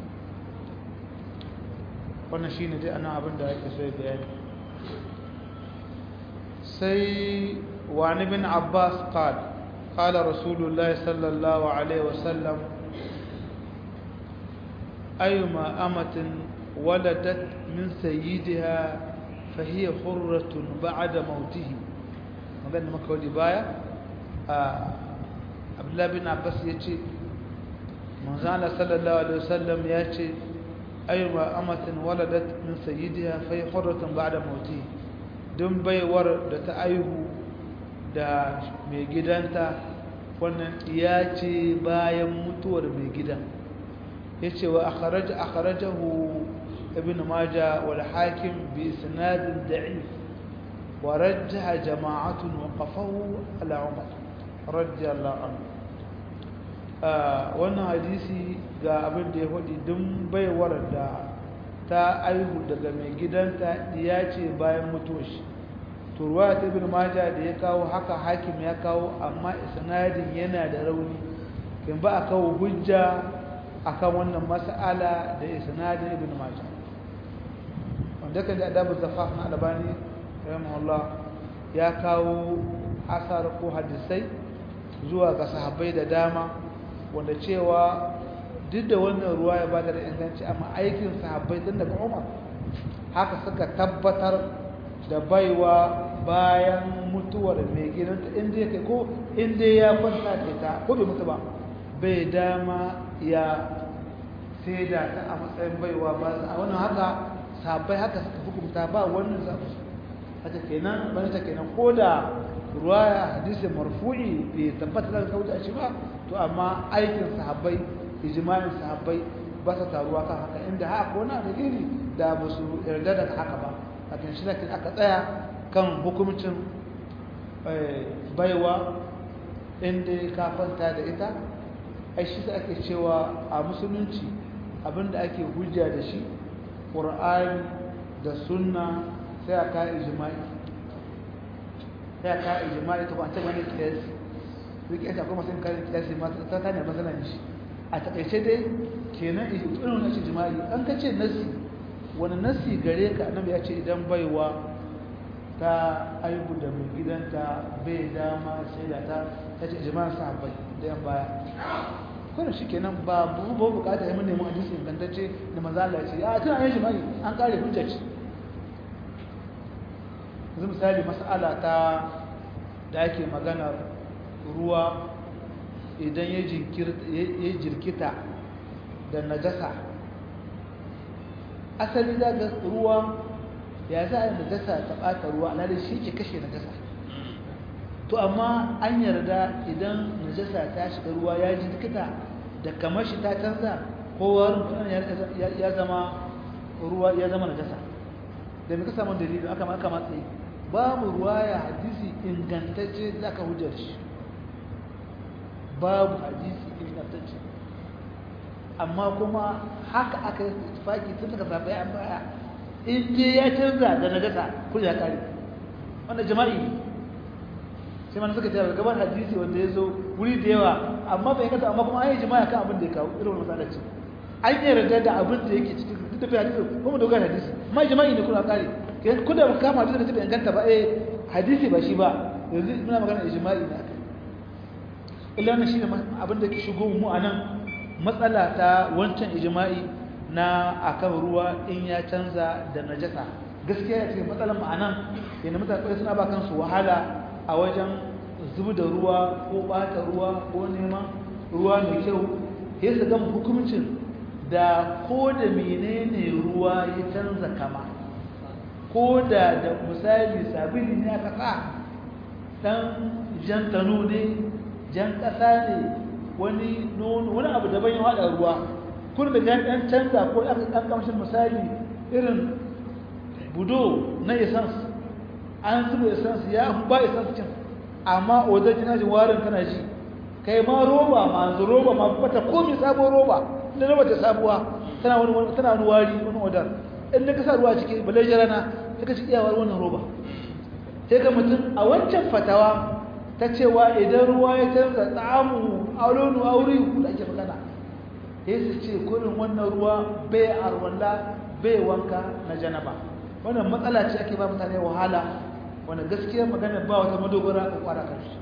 wannan shine dai anan abin da ake so ya bayani sai wani bin abbas qal qala rasulullahi sallallahu alaihi wasallam ayyuma amatin waladat min sayyidiha fahiya hurratun ba'da mautihi magana maka wadi baya abdullahi bin abbas yace manzo Allah sallallahu alaihi wasallam yace ayyuma amatin waladat min sayyidiha fa hurratun ba'da mauti dun baiwar da ta aihu da mai gidanta wannan ya ce bayan mutuwar mai gidan yace wa akhraj akhrajahu ibn majah wal hakim bi isnad da'if wa rajjaha jama'atun wa qafahu ala umar radiyallahu anhu wannan hadisi ga abin da ya faɗi dun baiwar da ta aihu daga mai gidanta ya ce bayan mutuwar shi turwa ta ibn majah da ya kawo haka hakim ya kawo amma isnadin yana da rauni kin ba a kawo hujja akan wannan mas'ala da isnadin ibn majah wanda kan da adabu zafaf na albani rahimahullah ya kawo asar ko hadisai zuwa ga sahabbai da dama wanda cewa duk da wannan ruwa ya bada da inganci amma aikin sahabbai tun daga Umar haka suka tabbatar da baiwa bayan mutuwar mai gidanta inda yake ko inda ya kwanta da ta ko bai mutu ba bai dama ya sai da ta a matsayin baiwa ba a wannan haka sahabbai haka suka hukunta ba wannan zaɓi haka kenan bane ta kenan ko da ruwaya hadisi marfu'i bai tabbata da kauta shi ba to amma aikin sahabbai ijma'in sahabbai ba sa taruwa kan haka inda haka ko na da gini da ba su yarda da haka ba hakan shi lakin aka tsaya kan hukumcin baiwa inda ka kwanta da ita ai shi da ake cewa a musulunci abinda ake hujja da shi ƙur'ani da sunna sai a ka ijma'i sai a ka ijma'i ta ba ta bane kiyasi rike ta kuma sun kare kiyasi ma ta ta ne masalan shi a takaice dai kenan irin wannan shi jima'i an kace nasi wani nasi gare ka annabi ya ce idan baiwa ta aibu da mai gidanta bai dama sai da ta ta ce jima'in sahabbai da yan baya kuma shi kenan ba bu ba bukata ya mun nemi hadisi ingantacce da manzo Allah ya ce a tana yin jima'i an kare hujja ce yanzu misali mas'ala ta da ake magana ruwa idan ya jirkita da najasa asali za ga ruwa ya za a yi najasa ta ɓata ruwa alhali shi ke kashe najasa to amma an yarda idan najasa ta shiga ruwa ya jirkita da kamar shi ta canza ko warin ya zama ruwa ya zama najasa da mai ka samun dalilin aka maka matsayi babu ruwa ya hadisi ingantacce za ka hujjar shi babu hadisi ingantacce amma kuma haka aka yi tufaki tun daga sabai an baya in je ya canza da najasa kun ya kare wanda jama'i ne sai mana suka ce gaban hadisi wanda ya zo wuri da yawa amma bai kasa amma kuma an yi jima'a kan abin da ya kawo irin wani matsalaci an yi yarda da abin da yake cikin duk da bai hadisi kuma da wugan hadisi amma jima'i ne kuna kare kun da kama hadisi da ta bai inganta ba eh hadisi ba shi ba yanzu muna magana ijma'i ne akai illa wannan shine abin da ke shigo mu anan matsala ta wancan ijma'i na akan ruwa in ya canza da najasa gaskiya ya ce matsalan mu anan yana mutane suna ba kansu wahala a wajen zubi da ruwa ko bata ruwa ko neman ruwa mai kyau ya su gama hukumcin da ko da menene ruwa ya canza kama ko da da misali sabili ne aka sa dan jan tano ne jan ƙasa ne wani wani abu daban ya haɗa ruwa kun da ɗan canza ko ɗan kamshin misali irin budo na essence an zuba essence ya ba essence cin amma odar kina ji warin kana ji kai ma roba ma zu roba ma bata komi sabon roba da roba ta sabuwa tana wani tana wani wari wani odar in da ka sa ruwa ciki balai jarana sai ka ci iyawar wannan roba sai ga mutum a wancan fatawa ta cewa idan ruwa ya canza tsamu aulonu aure da ake magana sai su ce kurin wannan ruwa bai arwalla bai wanka na janaba wannan matsala ce ake ba mutane wahala wanda gaskiyar magana ba wata madogara a kwara karshe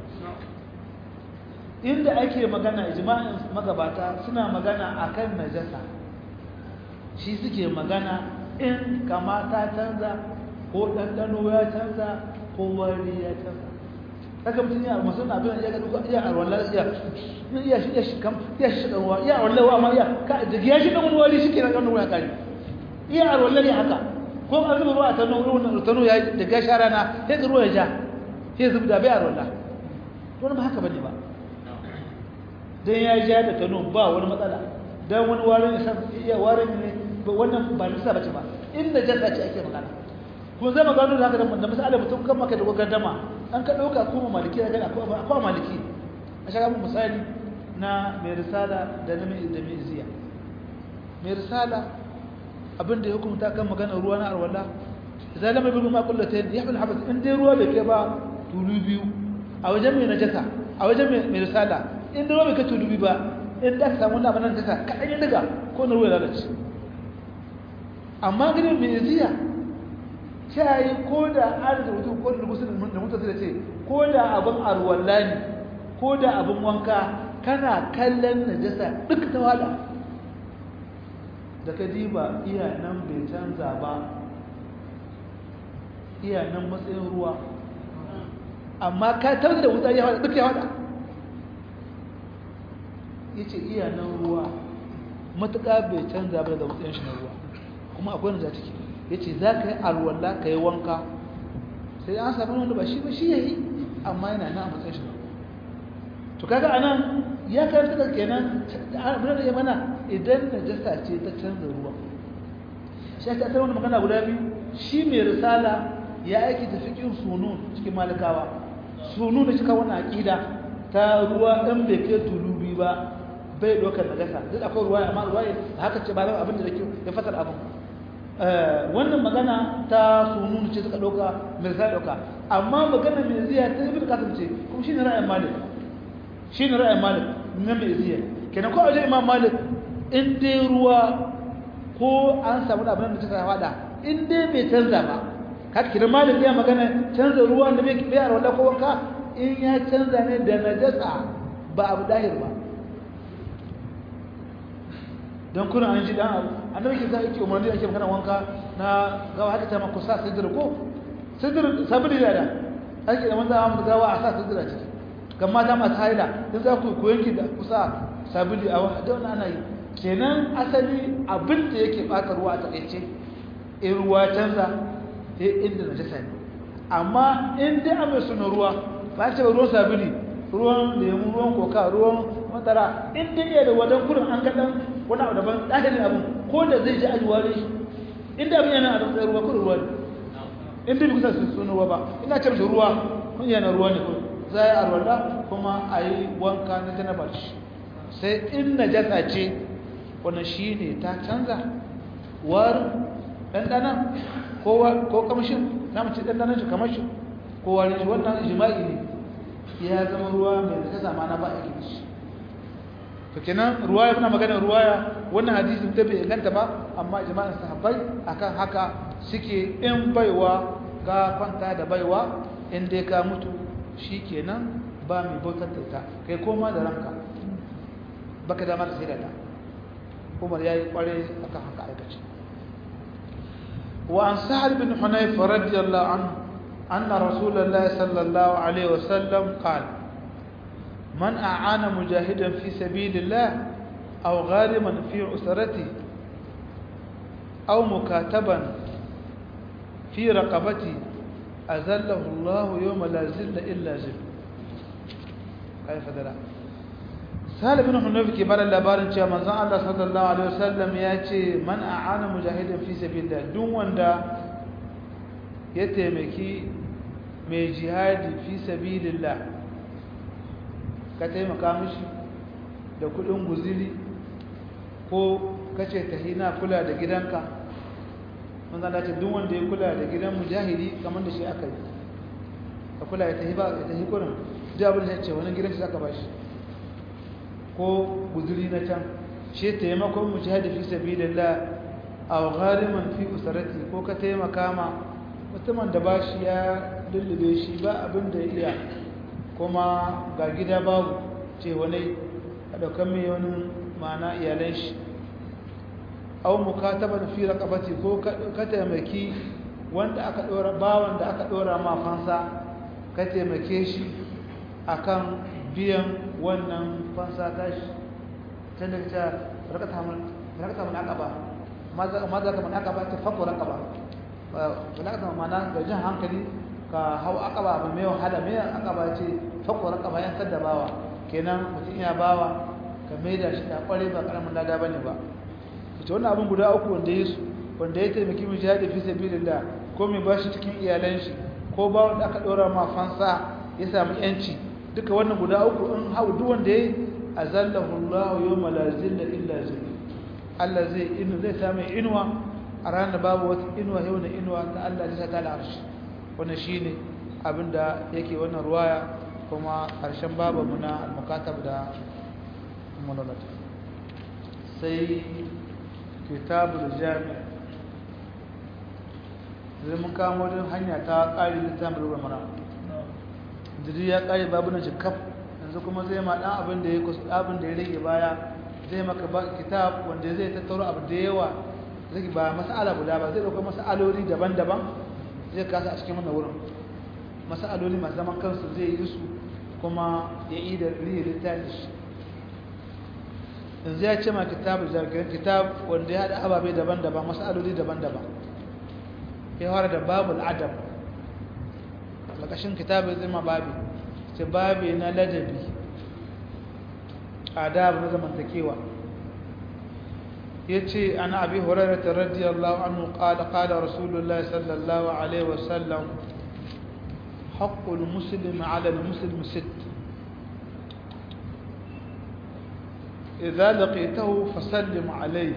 inda ake magana ijma'in magabata suna magana akan najasa shi suke magana in kama ta canza ko ɗanɗano ya canza ko wari ya canza kaga mutum ya masu na abin ya ga duka iya arwala iya iya shi ya shi kam iya shi dan wa iya arwala wa ma iya ka da ya shi dan wani shi kenan kan ruwa kare iya arwala ne haka ko an zuba ruwa ta nan ruwan ta ya da ga shara na sai ga ruwa ya ja sai zubda bai arwala to ba haka bane ba dan ya ja da tano ba wani matsala dan wani warin isa iya warin ne wannan ba nisa bace ba inda jasa ce ake magana kun zama gano da haka da misali mutum kan maka da gardama an ka dauka kuma maliki da gani akwai maliki a shaka mun misali na mai risala da na mai da mai ziya mai risala abinda ya hukunta kan magana ruwa na arwala idan lam yabi ma kullatayn yahmil habas in dai ruwa bai kai ba tulu biyu a wajen mai najasa a wajen mai risala in dai ruwa bai kai tulu biyu ba in da ka samu wannan abin najasa kadan ya daga ko na ruwa ya lalace amma ganin mai ziya ta yi ko da an da mutum ko da mutum da mutum da ce ko da abin arwalla ne ko da abin wanka kana kallon najasa duk ta wala da ka diba iya nan bai canza ba iya nan matsayin ruwa amma ka tabbata da wuta ya wada duk ya wada yace iya nan ruwa matuƙa bai canza ba da matsayin shi na ruwa kuma akwai na ciki ya ce za ka yi alwallah ka yi wanka sai an sami wanda ba shi ba shi ya yi amma yana na a matsayin shi to kaga anan ya karanta da kenan abin da ya mana idan najasa ce ta canza ruwa shi ake asar wani magana guda biyu shi mai risala ya aiki da fikin sunun cikin malikawa sunun da cika wani aƙida ta ruwa ɗan bai kai tulubi ba bai ɗaukar najasa duk akwai ruwa amma ruwa haka ce ba zama abin da ya fasar abin wannan magana ta sunun ce suka ɗauka mai sa ɗauka amma magana mai ziya ta ibn qasim ce kuma shine ra'ayin malik shine ra'ayin malik na mai ziya kenan ko wajen imam malik in dai ruwa ko an samu abin da ta fada in dai bai canza ba haka kiran malik ya magana canza ruwa da bai bai arwala ko wanka in ya canza ne da najasa ba abu dahir ba don kuna an ji dan abu annabi ke za yake umarni ake magana wanka na gawa haka ta ma ku sa sidir ko sidir sabili da da ake da manzo amma gawa a sa sidir a ciki kan mata masu haila dan za ku ku yanki da ku sa sabili a da wannan ana yi kenan asali abin da yake bata ruwa a takeice in ruwa canza sai inda najasa ne amma in dai an mai suna ruwa ba ce ba ruwan sabili ruwan lemu ruwan koka ruwan matara in dai iya da wadan kurin an ga dan wani abu daban ɗakalin abin ko da zai ji ajiwa ne inda abin yana a tsaye ruwa kurin ruwa ne inda bi kusa sun ruwa ba ina ce mishi ruwa kun yana ruwa ne za a yi arwada kuma a yi wanka na janaba shi sai in najasa ce wannan shi ne ta canza warin ɗanɗanan ko kamshin na mace ɗanɗanan shi kamar shi ko warin shi wannan jima'i ne ya zama ruwa mai najasa ma na ba a gidi shi to kenan ruwaya muna magana ruwaya wannan hadisi ta bai inganta ba amma jama'an sahabbai akan haka suke in baiwa ga kwanta da baiwa in dai ka mutu shikenan ba mai bautar da ta kai koma da ranka baka da mara sai da ta Umar yayi kware akan haka aikace wa an sa'ad bin hunayf radiyallahu anhu anna rasulullahi sallallahu alaihi wasallam qala من أعان مجاهدا في سبيل الله أو غارما في أسرته أو مكاتبا في رقبته أذله الله يوم لا زل إلا زل كيف دلا Salih bin Hunayf ke bada labarin cewa manzon Allah sallallahu alaihi wasallam ya ce man a'ana mujahidin fi sabilillah duk wanda ya taimaki mai jihadi fi sabilillah ka taimaka mishi da kudin guziri ko kace tahina kula da gidanka manzon Allah ce duk wanda ya kula da gidan mujahidi kamar da shi aka yi ka kula ya tahi ba ya tahi kurin duk abin da ya ce wani gidan shi zaka bashi ko guzuri na can shi taimakon mujahidi fi sabilillah aw ghariman fi usrati ko ka taimaka ma mutumin da bashi ya lullube shi ba abin da iya kuma ga gida babu ce wani a daukan mai wani ma'ana iyalan shi aw mukataban fi raqabati ko ka taimaki wanda aka dora bawan da aka dora ma fansa ka taimake shi akan biyan wannan fansa tashi tun daga ta rakata mun aqaba ma za ka mun aqaba ta fakko raqaba wala ka mana ga jin hankali ka hau aqaba ba mai wahala mai aqaba ce fakko raqaba yan sadda bawa kenan mutum iya bawa ka maida shi da kware ba karamin lada bane ba ita wannan abin guda uku wanda ya su wanda ya taimaki mu jihadi fi sabilillah ko mai bashi cikin iyalan shi ko ba wanda aka dora ma fansa ya samu yanci duka wannan guda uku in hau duk wanda yayi azallahu Allah yawma la zilla illa zillu Allah zai inu zai samu inuwa a ranar babu wata inuwa yau na inuwa ta Allah zai ta al'arshi wannan shine abinda yake wannan ruwaya kuma karshen babu mu na al-mukatab da monolog sai kitabul jami zai mun kamo din hanya ta ƙari littafin ruwa mara jiri ya ƙari babu na jikaf yanzu kuma zai ma ɗan abin da ya kusa abin da ya rage baya zai maka ba kitab wanda zai tattaro abu da yawa zai ba mas'ala guda ba zai ɗauka mas'aloli daban-daban zai kasa a cikin wannan wurin mas'aloli masu zaman kansu zai yi su kuma ya yi da riya littafi shi yanzu ya ce ma kitab zargin kitab wanda ya haɗa ababe daban-daban mas'aloli daban-daban ya fara da babul adab ƙarƙashin kitabin zai ma babi ce babi na ladabi adab na zamantakewa ya ce an abi horarata radiyallahu anhu ƙada ƙada rasulullah sallallahu alaihi wasallam haƙƙul musulmi ala musulmi sit إذا لقيته فسلم عليه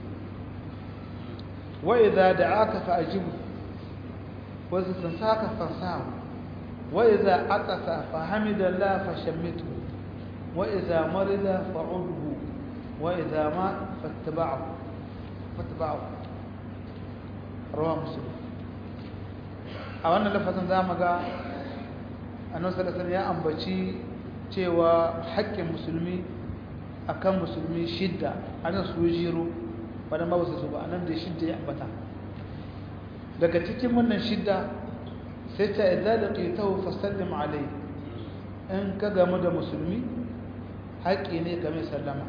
وإذا دعاك فأجبه وإذا تنساك فانساه وإذا عطس فحمد الله فشمته وإذا مرض فعده وإذا مات فاتبعه فاتبعه رواه مسلم a wannan lafazin za mu ga annabi sallallahu ya ambaci cewa haƙƙin musulmi akan musulmi shidda ana su jiro ba dan ba su ba anan da shidda ya ambata daga cikin wannan shidda sai ta idza laqitahu fasallim alayhi in ka gamu da musulmi haƙi ne game sallama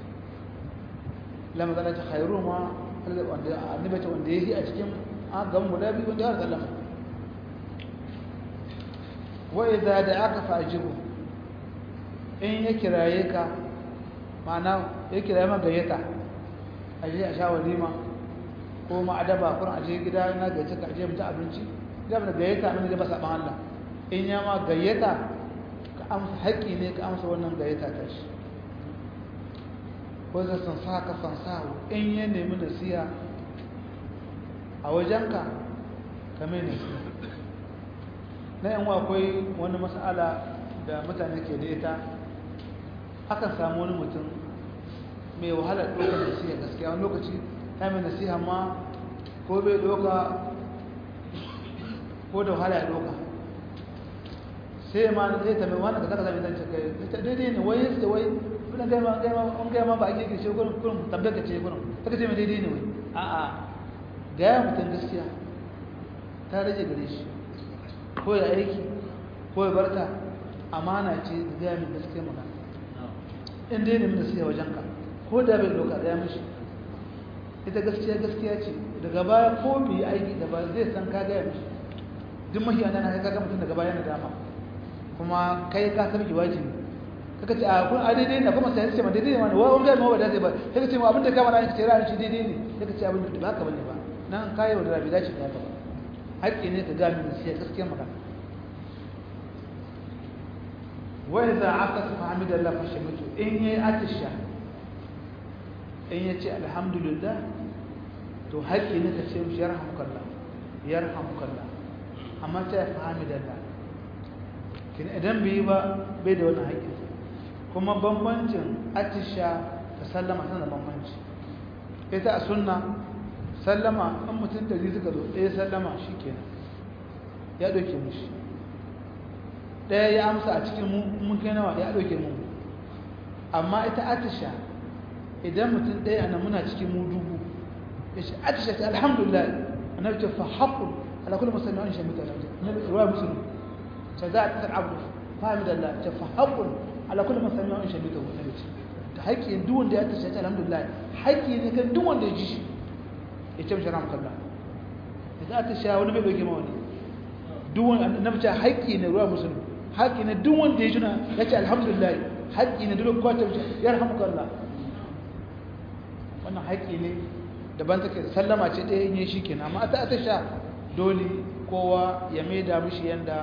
lamma zana ta khairu ma wanda annabi ta wanda yake a cikin gamu guda biyu wanda ya sallama wa idza da'aka fa'jibu in ya kiraye ka ma'ana ya kiraye ma gayyata aje a sha walima ko ma adaba kun aje gida na gaje ka aje mutu abinci da ba gayyata mun da ba saban Allah in ya ma gayyata ka amsa haƙi ne ka amsa wannan gayyata ta shi ko zai san saka san sawo in ya nemi nasiha a wajenka ka mai nasiha na yan akwai wani mas'ala da mutane ke da ita akan samu wani mutum mai wahalar ɗaukar nasiha gaskiya wani lokaci ta mai nasiha ma ko bai ɗauka ko da wahala ya ɗauka sai ma sai ta mai wani ka zaka zama zance kai ta daidai ne wai yasta wai kuna gaima gaima an gaima ba ake kishe gurin kurin tabbata ce gurin ta ce mai daidai ne wai a'a gaya mutum gaskiya ta rage gare shi ko ya aiki ko ya barta amana ce da gaya min gaskiya magana in dai ne mun nasiha wajen ka ko da bai ɗauka gaya mishi ita gaskiya gaskiya ce daga baya ko bai aiki da ba zai san ka gaya mishi duk mahi an yana kai kaga mutum daga baya na dama kuma kai ka sarki wajibi kaka ce a kun a daidai ne kuma sai ce ma daidai ne ma wa wanda ma ba daidai ba kaka ce ma abin da kama na ce ra'ayin shi daidai ne kaka ce abin da ba haka bane ba nan kai wa da rabi dace da haka ba haƙƙi ne ka gami da shi gaskiyar magana wa idza aqat fa hamidallah fa shamitu in yayi atisha in yace alhamdulillah to haƙƙi ne ka ce mishi yarhamukallah yarhamukallah amma ta fa hamidallah kin idan bai ba bai da wannan haƙƙi kuma bambancin atisha da sallama tana bambanci ita a sunna sallama an mutum da suka zo ɗaya sallama shi kenan ya ɗauke mushi ɗaya ya amsa a cikin mun kai nawa ya ɗauke mu amma ita atisha idan mutum ɗaya ana muna cikin mu dubu ya ce atisha ta alhamdulillah annabi ce fa haqqun ala kulli muslimin an shamita annabi ruwa muslim ta za a tsar abu fahimi da Allah ta fa haqqun ala kulli muslimin an shamita annabi ce ta haƙƙi duk wanda ya atisha ta alhamdulillah haƙƙi ne kan duk wanda ya ji shi ya ce mishi ramkalla da za ta sha wani bai doke ma wani duwan na mace haƙƙi ne ruwa musulmi haƙƙi ne duk wanda ya juna ya ce alhamdulillah haƙƙi ne duk kwata mace ya rahamkalla wannan haƙƙi ne daban take sallama ce ɗaya yin shi kenan amma ta ta sha dole kowa ya maida mishi yanda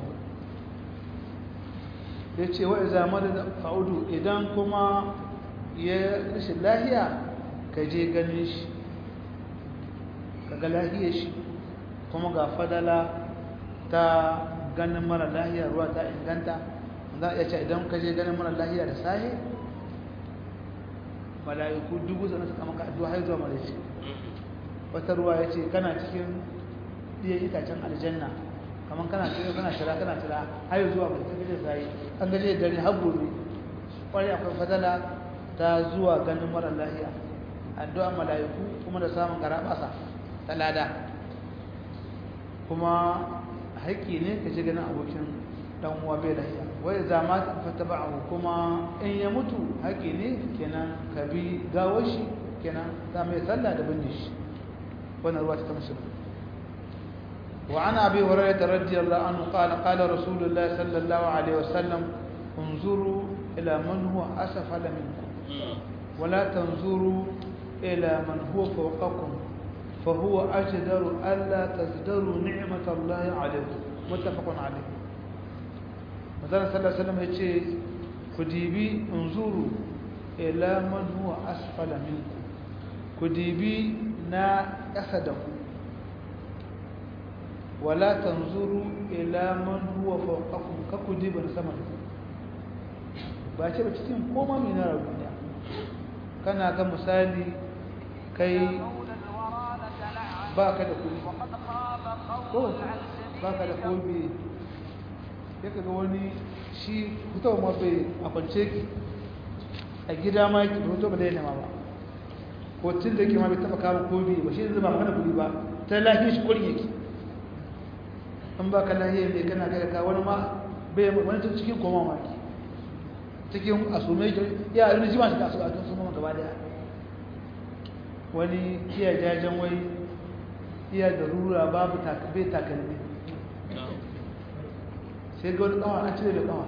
ya ce wa iza da fa'udu idan kuma ya rashin lahiya ka je ganin shi kaga lahiyar shi kuma ga fadala ta ganin mara lahiya ruwa ta inganta za a iya ce idan ka je ganin mara lahiya da sahi mala'iku dubu zana suka maka addu'a har zuwa malaci wata ruwa ya ce kana cikin iya itacen aljanna kamar kana cikin kana shira kana shira har zuwa mai ta gaje sahi an gaje da dare har gobe kwarai akwai fadala ta zuwa ganin mara lahiya addu'a mala'iku kuma da samun garabasa ta lada kuma haƙƙi ne ka ji ganin abokin ɗan uwa bai lahiya wai za ma ta fata ba kuma in ya mutu haƙƙi ne kenan ka bi gawar shi kenan za mai sallah da binne shi wannan ruwa ta musulun وعن أبي هريرة رضي الله عنه قال قال رسول الله صلى الله عليه وسلم انظروا إلى من هو أسفل منكم ولا تنظروا إلى من هو فوقكم فهو أجدر ألا تزدروا نعمة الله عليكم متفق عليه مثلا صلى الله عليه وسلم يقول كديبي انظروا إلى من هو أسفل منكم كديبي نا أسدكم ولا تنظروا إلى من هو فوقكم ككديب سمنكم ba ce ba cikin koma mai na duniya kana ga misali kai ba ka da kudi ko ba ka da kobi ya ka ga wani shi fitowa ma bai a kwance ki a gida ma ki hoto ba da yana ma ba ko tun da ke ma bai taba kama kobi ba shi zama mana kudi ba ta lafiya shi kurin yake an ba ka lafiya mai kana kai ka wani ma bai wani tun cikin koma ma ki cikin asume ya yi jima shi ka a kan suma gaba daya wani iya jajen wai iya da rura babu bai takalmi sai ga wani kawa an cire da kawa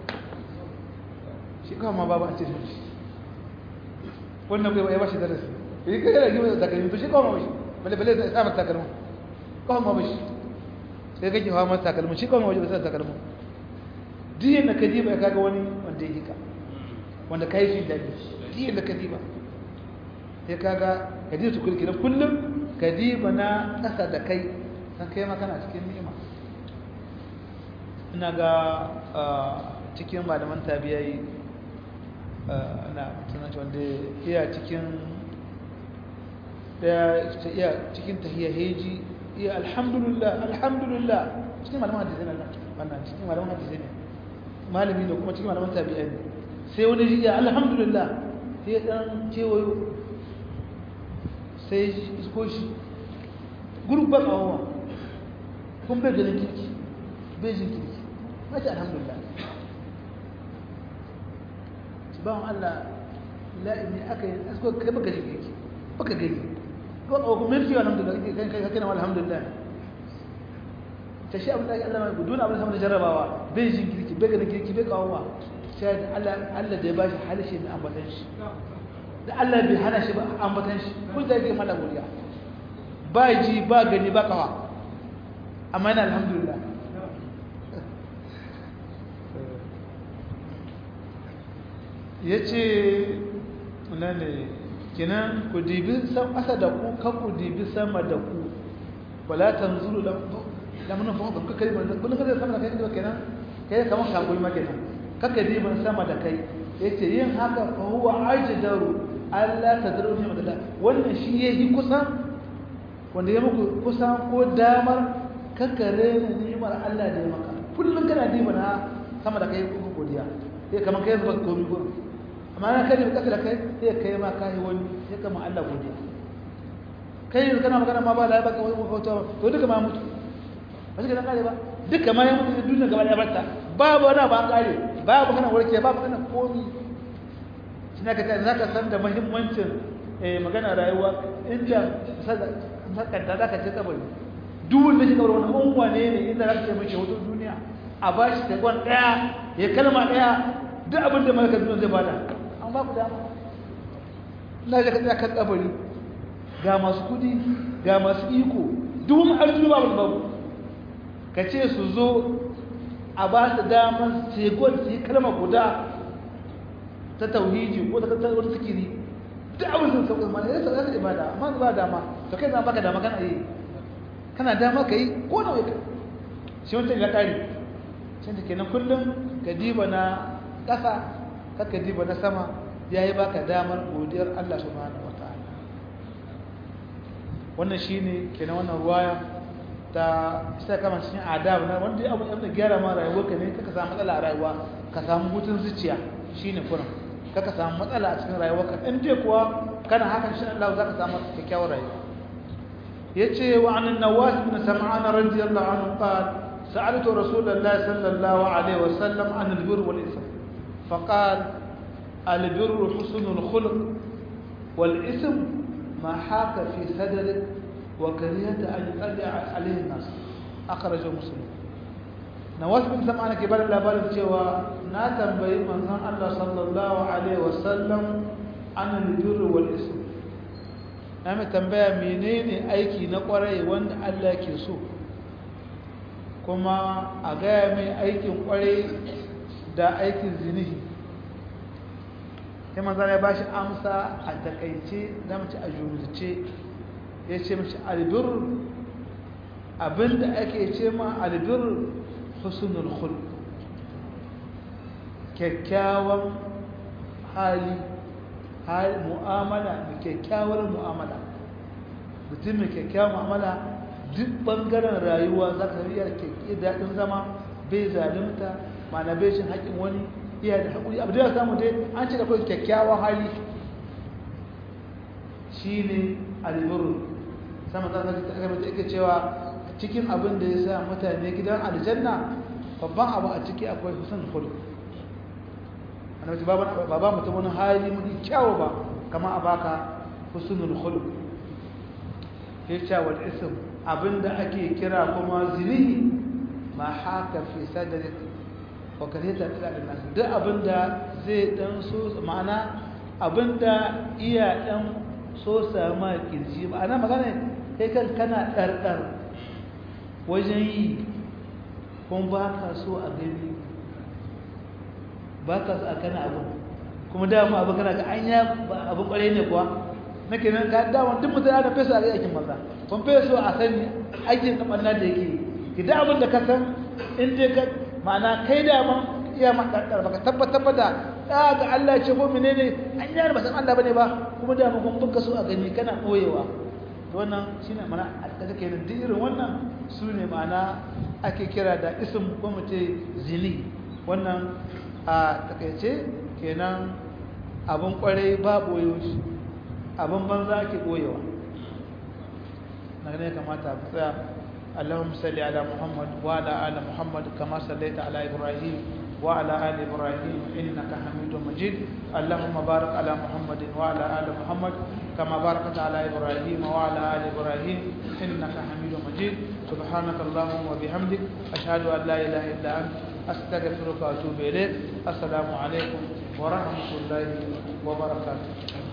shi kawa ma babu an cire shi wannan kai ya ba shi darasi yi kai yana gima da takalmi to shi kawa ma bashi bale bale zai samun takalmi kawa ma bashi sai kake hawa masa takalmi shi kawa ma bashi bai sa takalmi diyan da kadiba ya kaga wani wanda ya hika wanda kai shi daɗi diyan da kadiba sai kaga kadiba su kulki na kullum kadiba na ƙasa da kai san kai ma kana cikin ni'ima ina ga cikin malaman tabiyai na tunaci wanda iya cikin iya cikin tahiyya heji iya alhamdulillah alhamdulillah cikin malaman hadisai na wannan cikin malaman hadisai ne malami da kuma cikin malaman tabi'ai ne sai wani ji iya alhamdulillah sai dan kewayo sai isko shi gurbar awa kun bai ganin kirki bai jin kirki mace alhamdulillah ci bawan Allah la'ini aka yi asko kai baka jin kirki baka gani ko a kuma mulki alhamdulillah kai kai kai alhamdulillah ta shi abin da Allah mai gudun abin sama da jarrabawa bai jin kirki bai ganin kirki bai kawowa sai da Allah Allah da ya bashi halishe mai ambatan shi da Allah bai hana shi ba ambatan shi kun da yake mala godiya ba ji ba gani ba kawa amma yana alhamdulillah ya ce ne kinan ku dibi ƙasa da ku kan ku dibi sama da ku wala tanzuru da mun fa ka kai ban kun kada sama da kai da kenan kai kamar shagul ma kenan kaka dibi sama da kai yace yin haka fa huwa ajdaru Allah tadru ni madalla wannan shi yayi kusan wanda ya muku kusan ko damar kakare ne ni'imar Allah da ya maka kullun kana dibi na sama da kai ku godiya sai kamar kai zuba komai gurin amma na kai da kasa da kai sai kai ma kai wani sai kama Allah godiya kai yanzu kana magana ma ba la baka wani hoto to duka ma mutu ba shi kana kare ba duka ma ya mutu da duniya gaba da barta babu wani ba kare babu kana warke babu kana komi shi ne ka ta zaka san da muhimmancin eh magana rayuwa inda sakanta zaka ce kabari duk wanda shi kabari wannan unwa ne ne inda zaka ce mace hoto duniya a bashi ta gwan daya ya kalma daya duk abin da malakar duniya zai bada an ba ku dama na ga tsaya kan kabari ga masu kudi ga masu iko duk wani arziki babu da babu ka ce su zo a ba su damar segon su yi kalma guda ta tauhiji ko ta kasar wani sikiri duk abin sun sauƙi ma ne ya sauƙi ibada amma ba dama to kai zama baka dama kana yi kana dama ka yi ko na wai shi wancan ya ƙari can da kenan kullum ka diba na ƙasa kaka diba na sama ya yi baka damar godiyar Allah subhanahu wata'ala wannan shi ne kenan wannan ruwaya ta isa kama cikin adab na wanda abu da gyara ma rayuwa ka ne kaka samu matsala a rayuwa ka samu hutun zuciya shi ne kuran kaka samu matsala a cikin rayuwa ka in dai kuwa kana hakan shi Allah za ka samu kyakkyawar rayuwa ya ce wa an nawas bin sam'ana radiyallahu anhu qala سألت رسول الله صلى الله عليه وسلم عن البر والإثم فقال البر حسن الخلق والإثم ما حاك في صدرك وكرهت أن يطلع عليه الناس أخرجه مسلم نواس بن سمعان كبار الأبار cewa na tambayi manzon Allah sallallahu alaihi wasallam an albir wal ism na mai tambaya menene aiki na kwarai wanda Allah ke so kuma a gaya mai aikin kwarai da aikin zinihi sai manzan ya ba shi amsa a takaice da mace a jumlace ya ce mace albir abinda ake ce ma albir husnul khul kyakkyawan hali hali mu'amala da kyakkyawar mu'amala mutum mai kyakkyawar mu'amala duk bangaren rayuwa za ka iya kyakkyi daɗin zama bai zalimta mana bai cin haƙin wani iya da haƙuri abu da ya samu dai an ce da kawai kyakkyawan hali shi ne albiru sama za ka ta gaba ake cewa cikin abin da ya sa mutane gidan aljanna babban abu a ciki akwai husn khuluq annabi ba ba mutum wani hali mun kyawu ba kama a baka husnul khuluq yace wal ism abinda ake kira kuma zinihi ma haka fi sadrik wa karita ila nas duk abinda zai dan so ma'ana abinda iya dan so sama kirji ma'ana magana kai kan kana dardar wajen yi kuma ba ka so a gani ba ka so a kana abu kuma dama abu kana ga anya abu kwarai ne kuwa nake nan ka dama duk mutum ana fesa a aikin maza kun feso a sani aikin da ɓanna da yake ki da abin da ka san in dai ka ma'ana kai dama iya maɗaɗɗar baka tabbatar da ɗaya ga Allah ce ko menene an yi ba san Allah bane ba kuma dama kun buka so a gani kana ɓoyewa wannan shine mana a kaga kenan duk irin wannan su ne ma'ana ake kira da ism ko mu ce zini wannan a takaice kenan abin kwarai ba ɓoyo shi abin banza ake ɓoyewa na ne kamata ku tsaya اللهم صل على محمد وعلى ال محمد كما صليت على ابراهيم وعلى ال ابراهيم انك حميد مجيد اللهم بارك على محمد وعلى ال محمد كما باركت على ابراهيم وعلى ال ابراهيم انك حميد مجيد سبحانك اللهم وبحمدك اشهد ان لا اله الا انت astaghfiruka wa atubu ilayk assalamu alaikum wa rahmatullahi wa barakatuh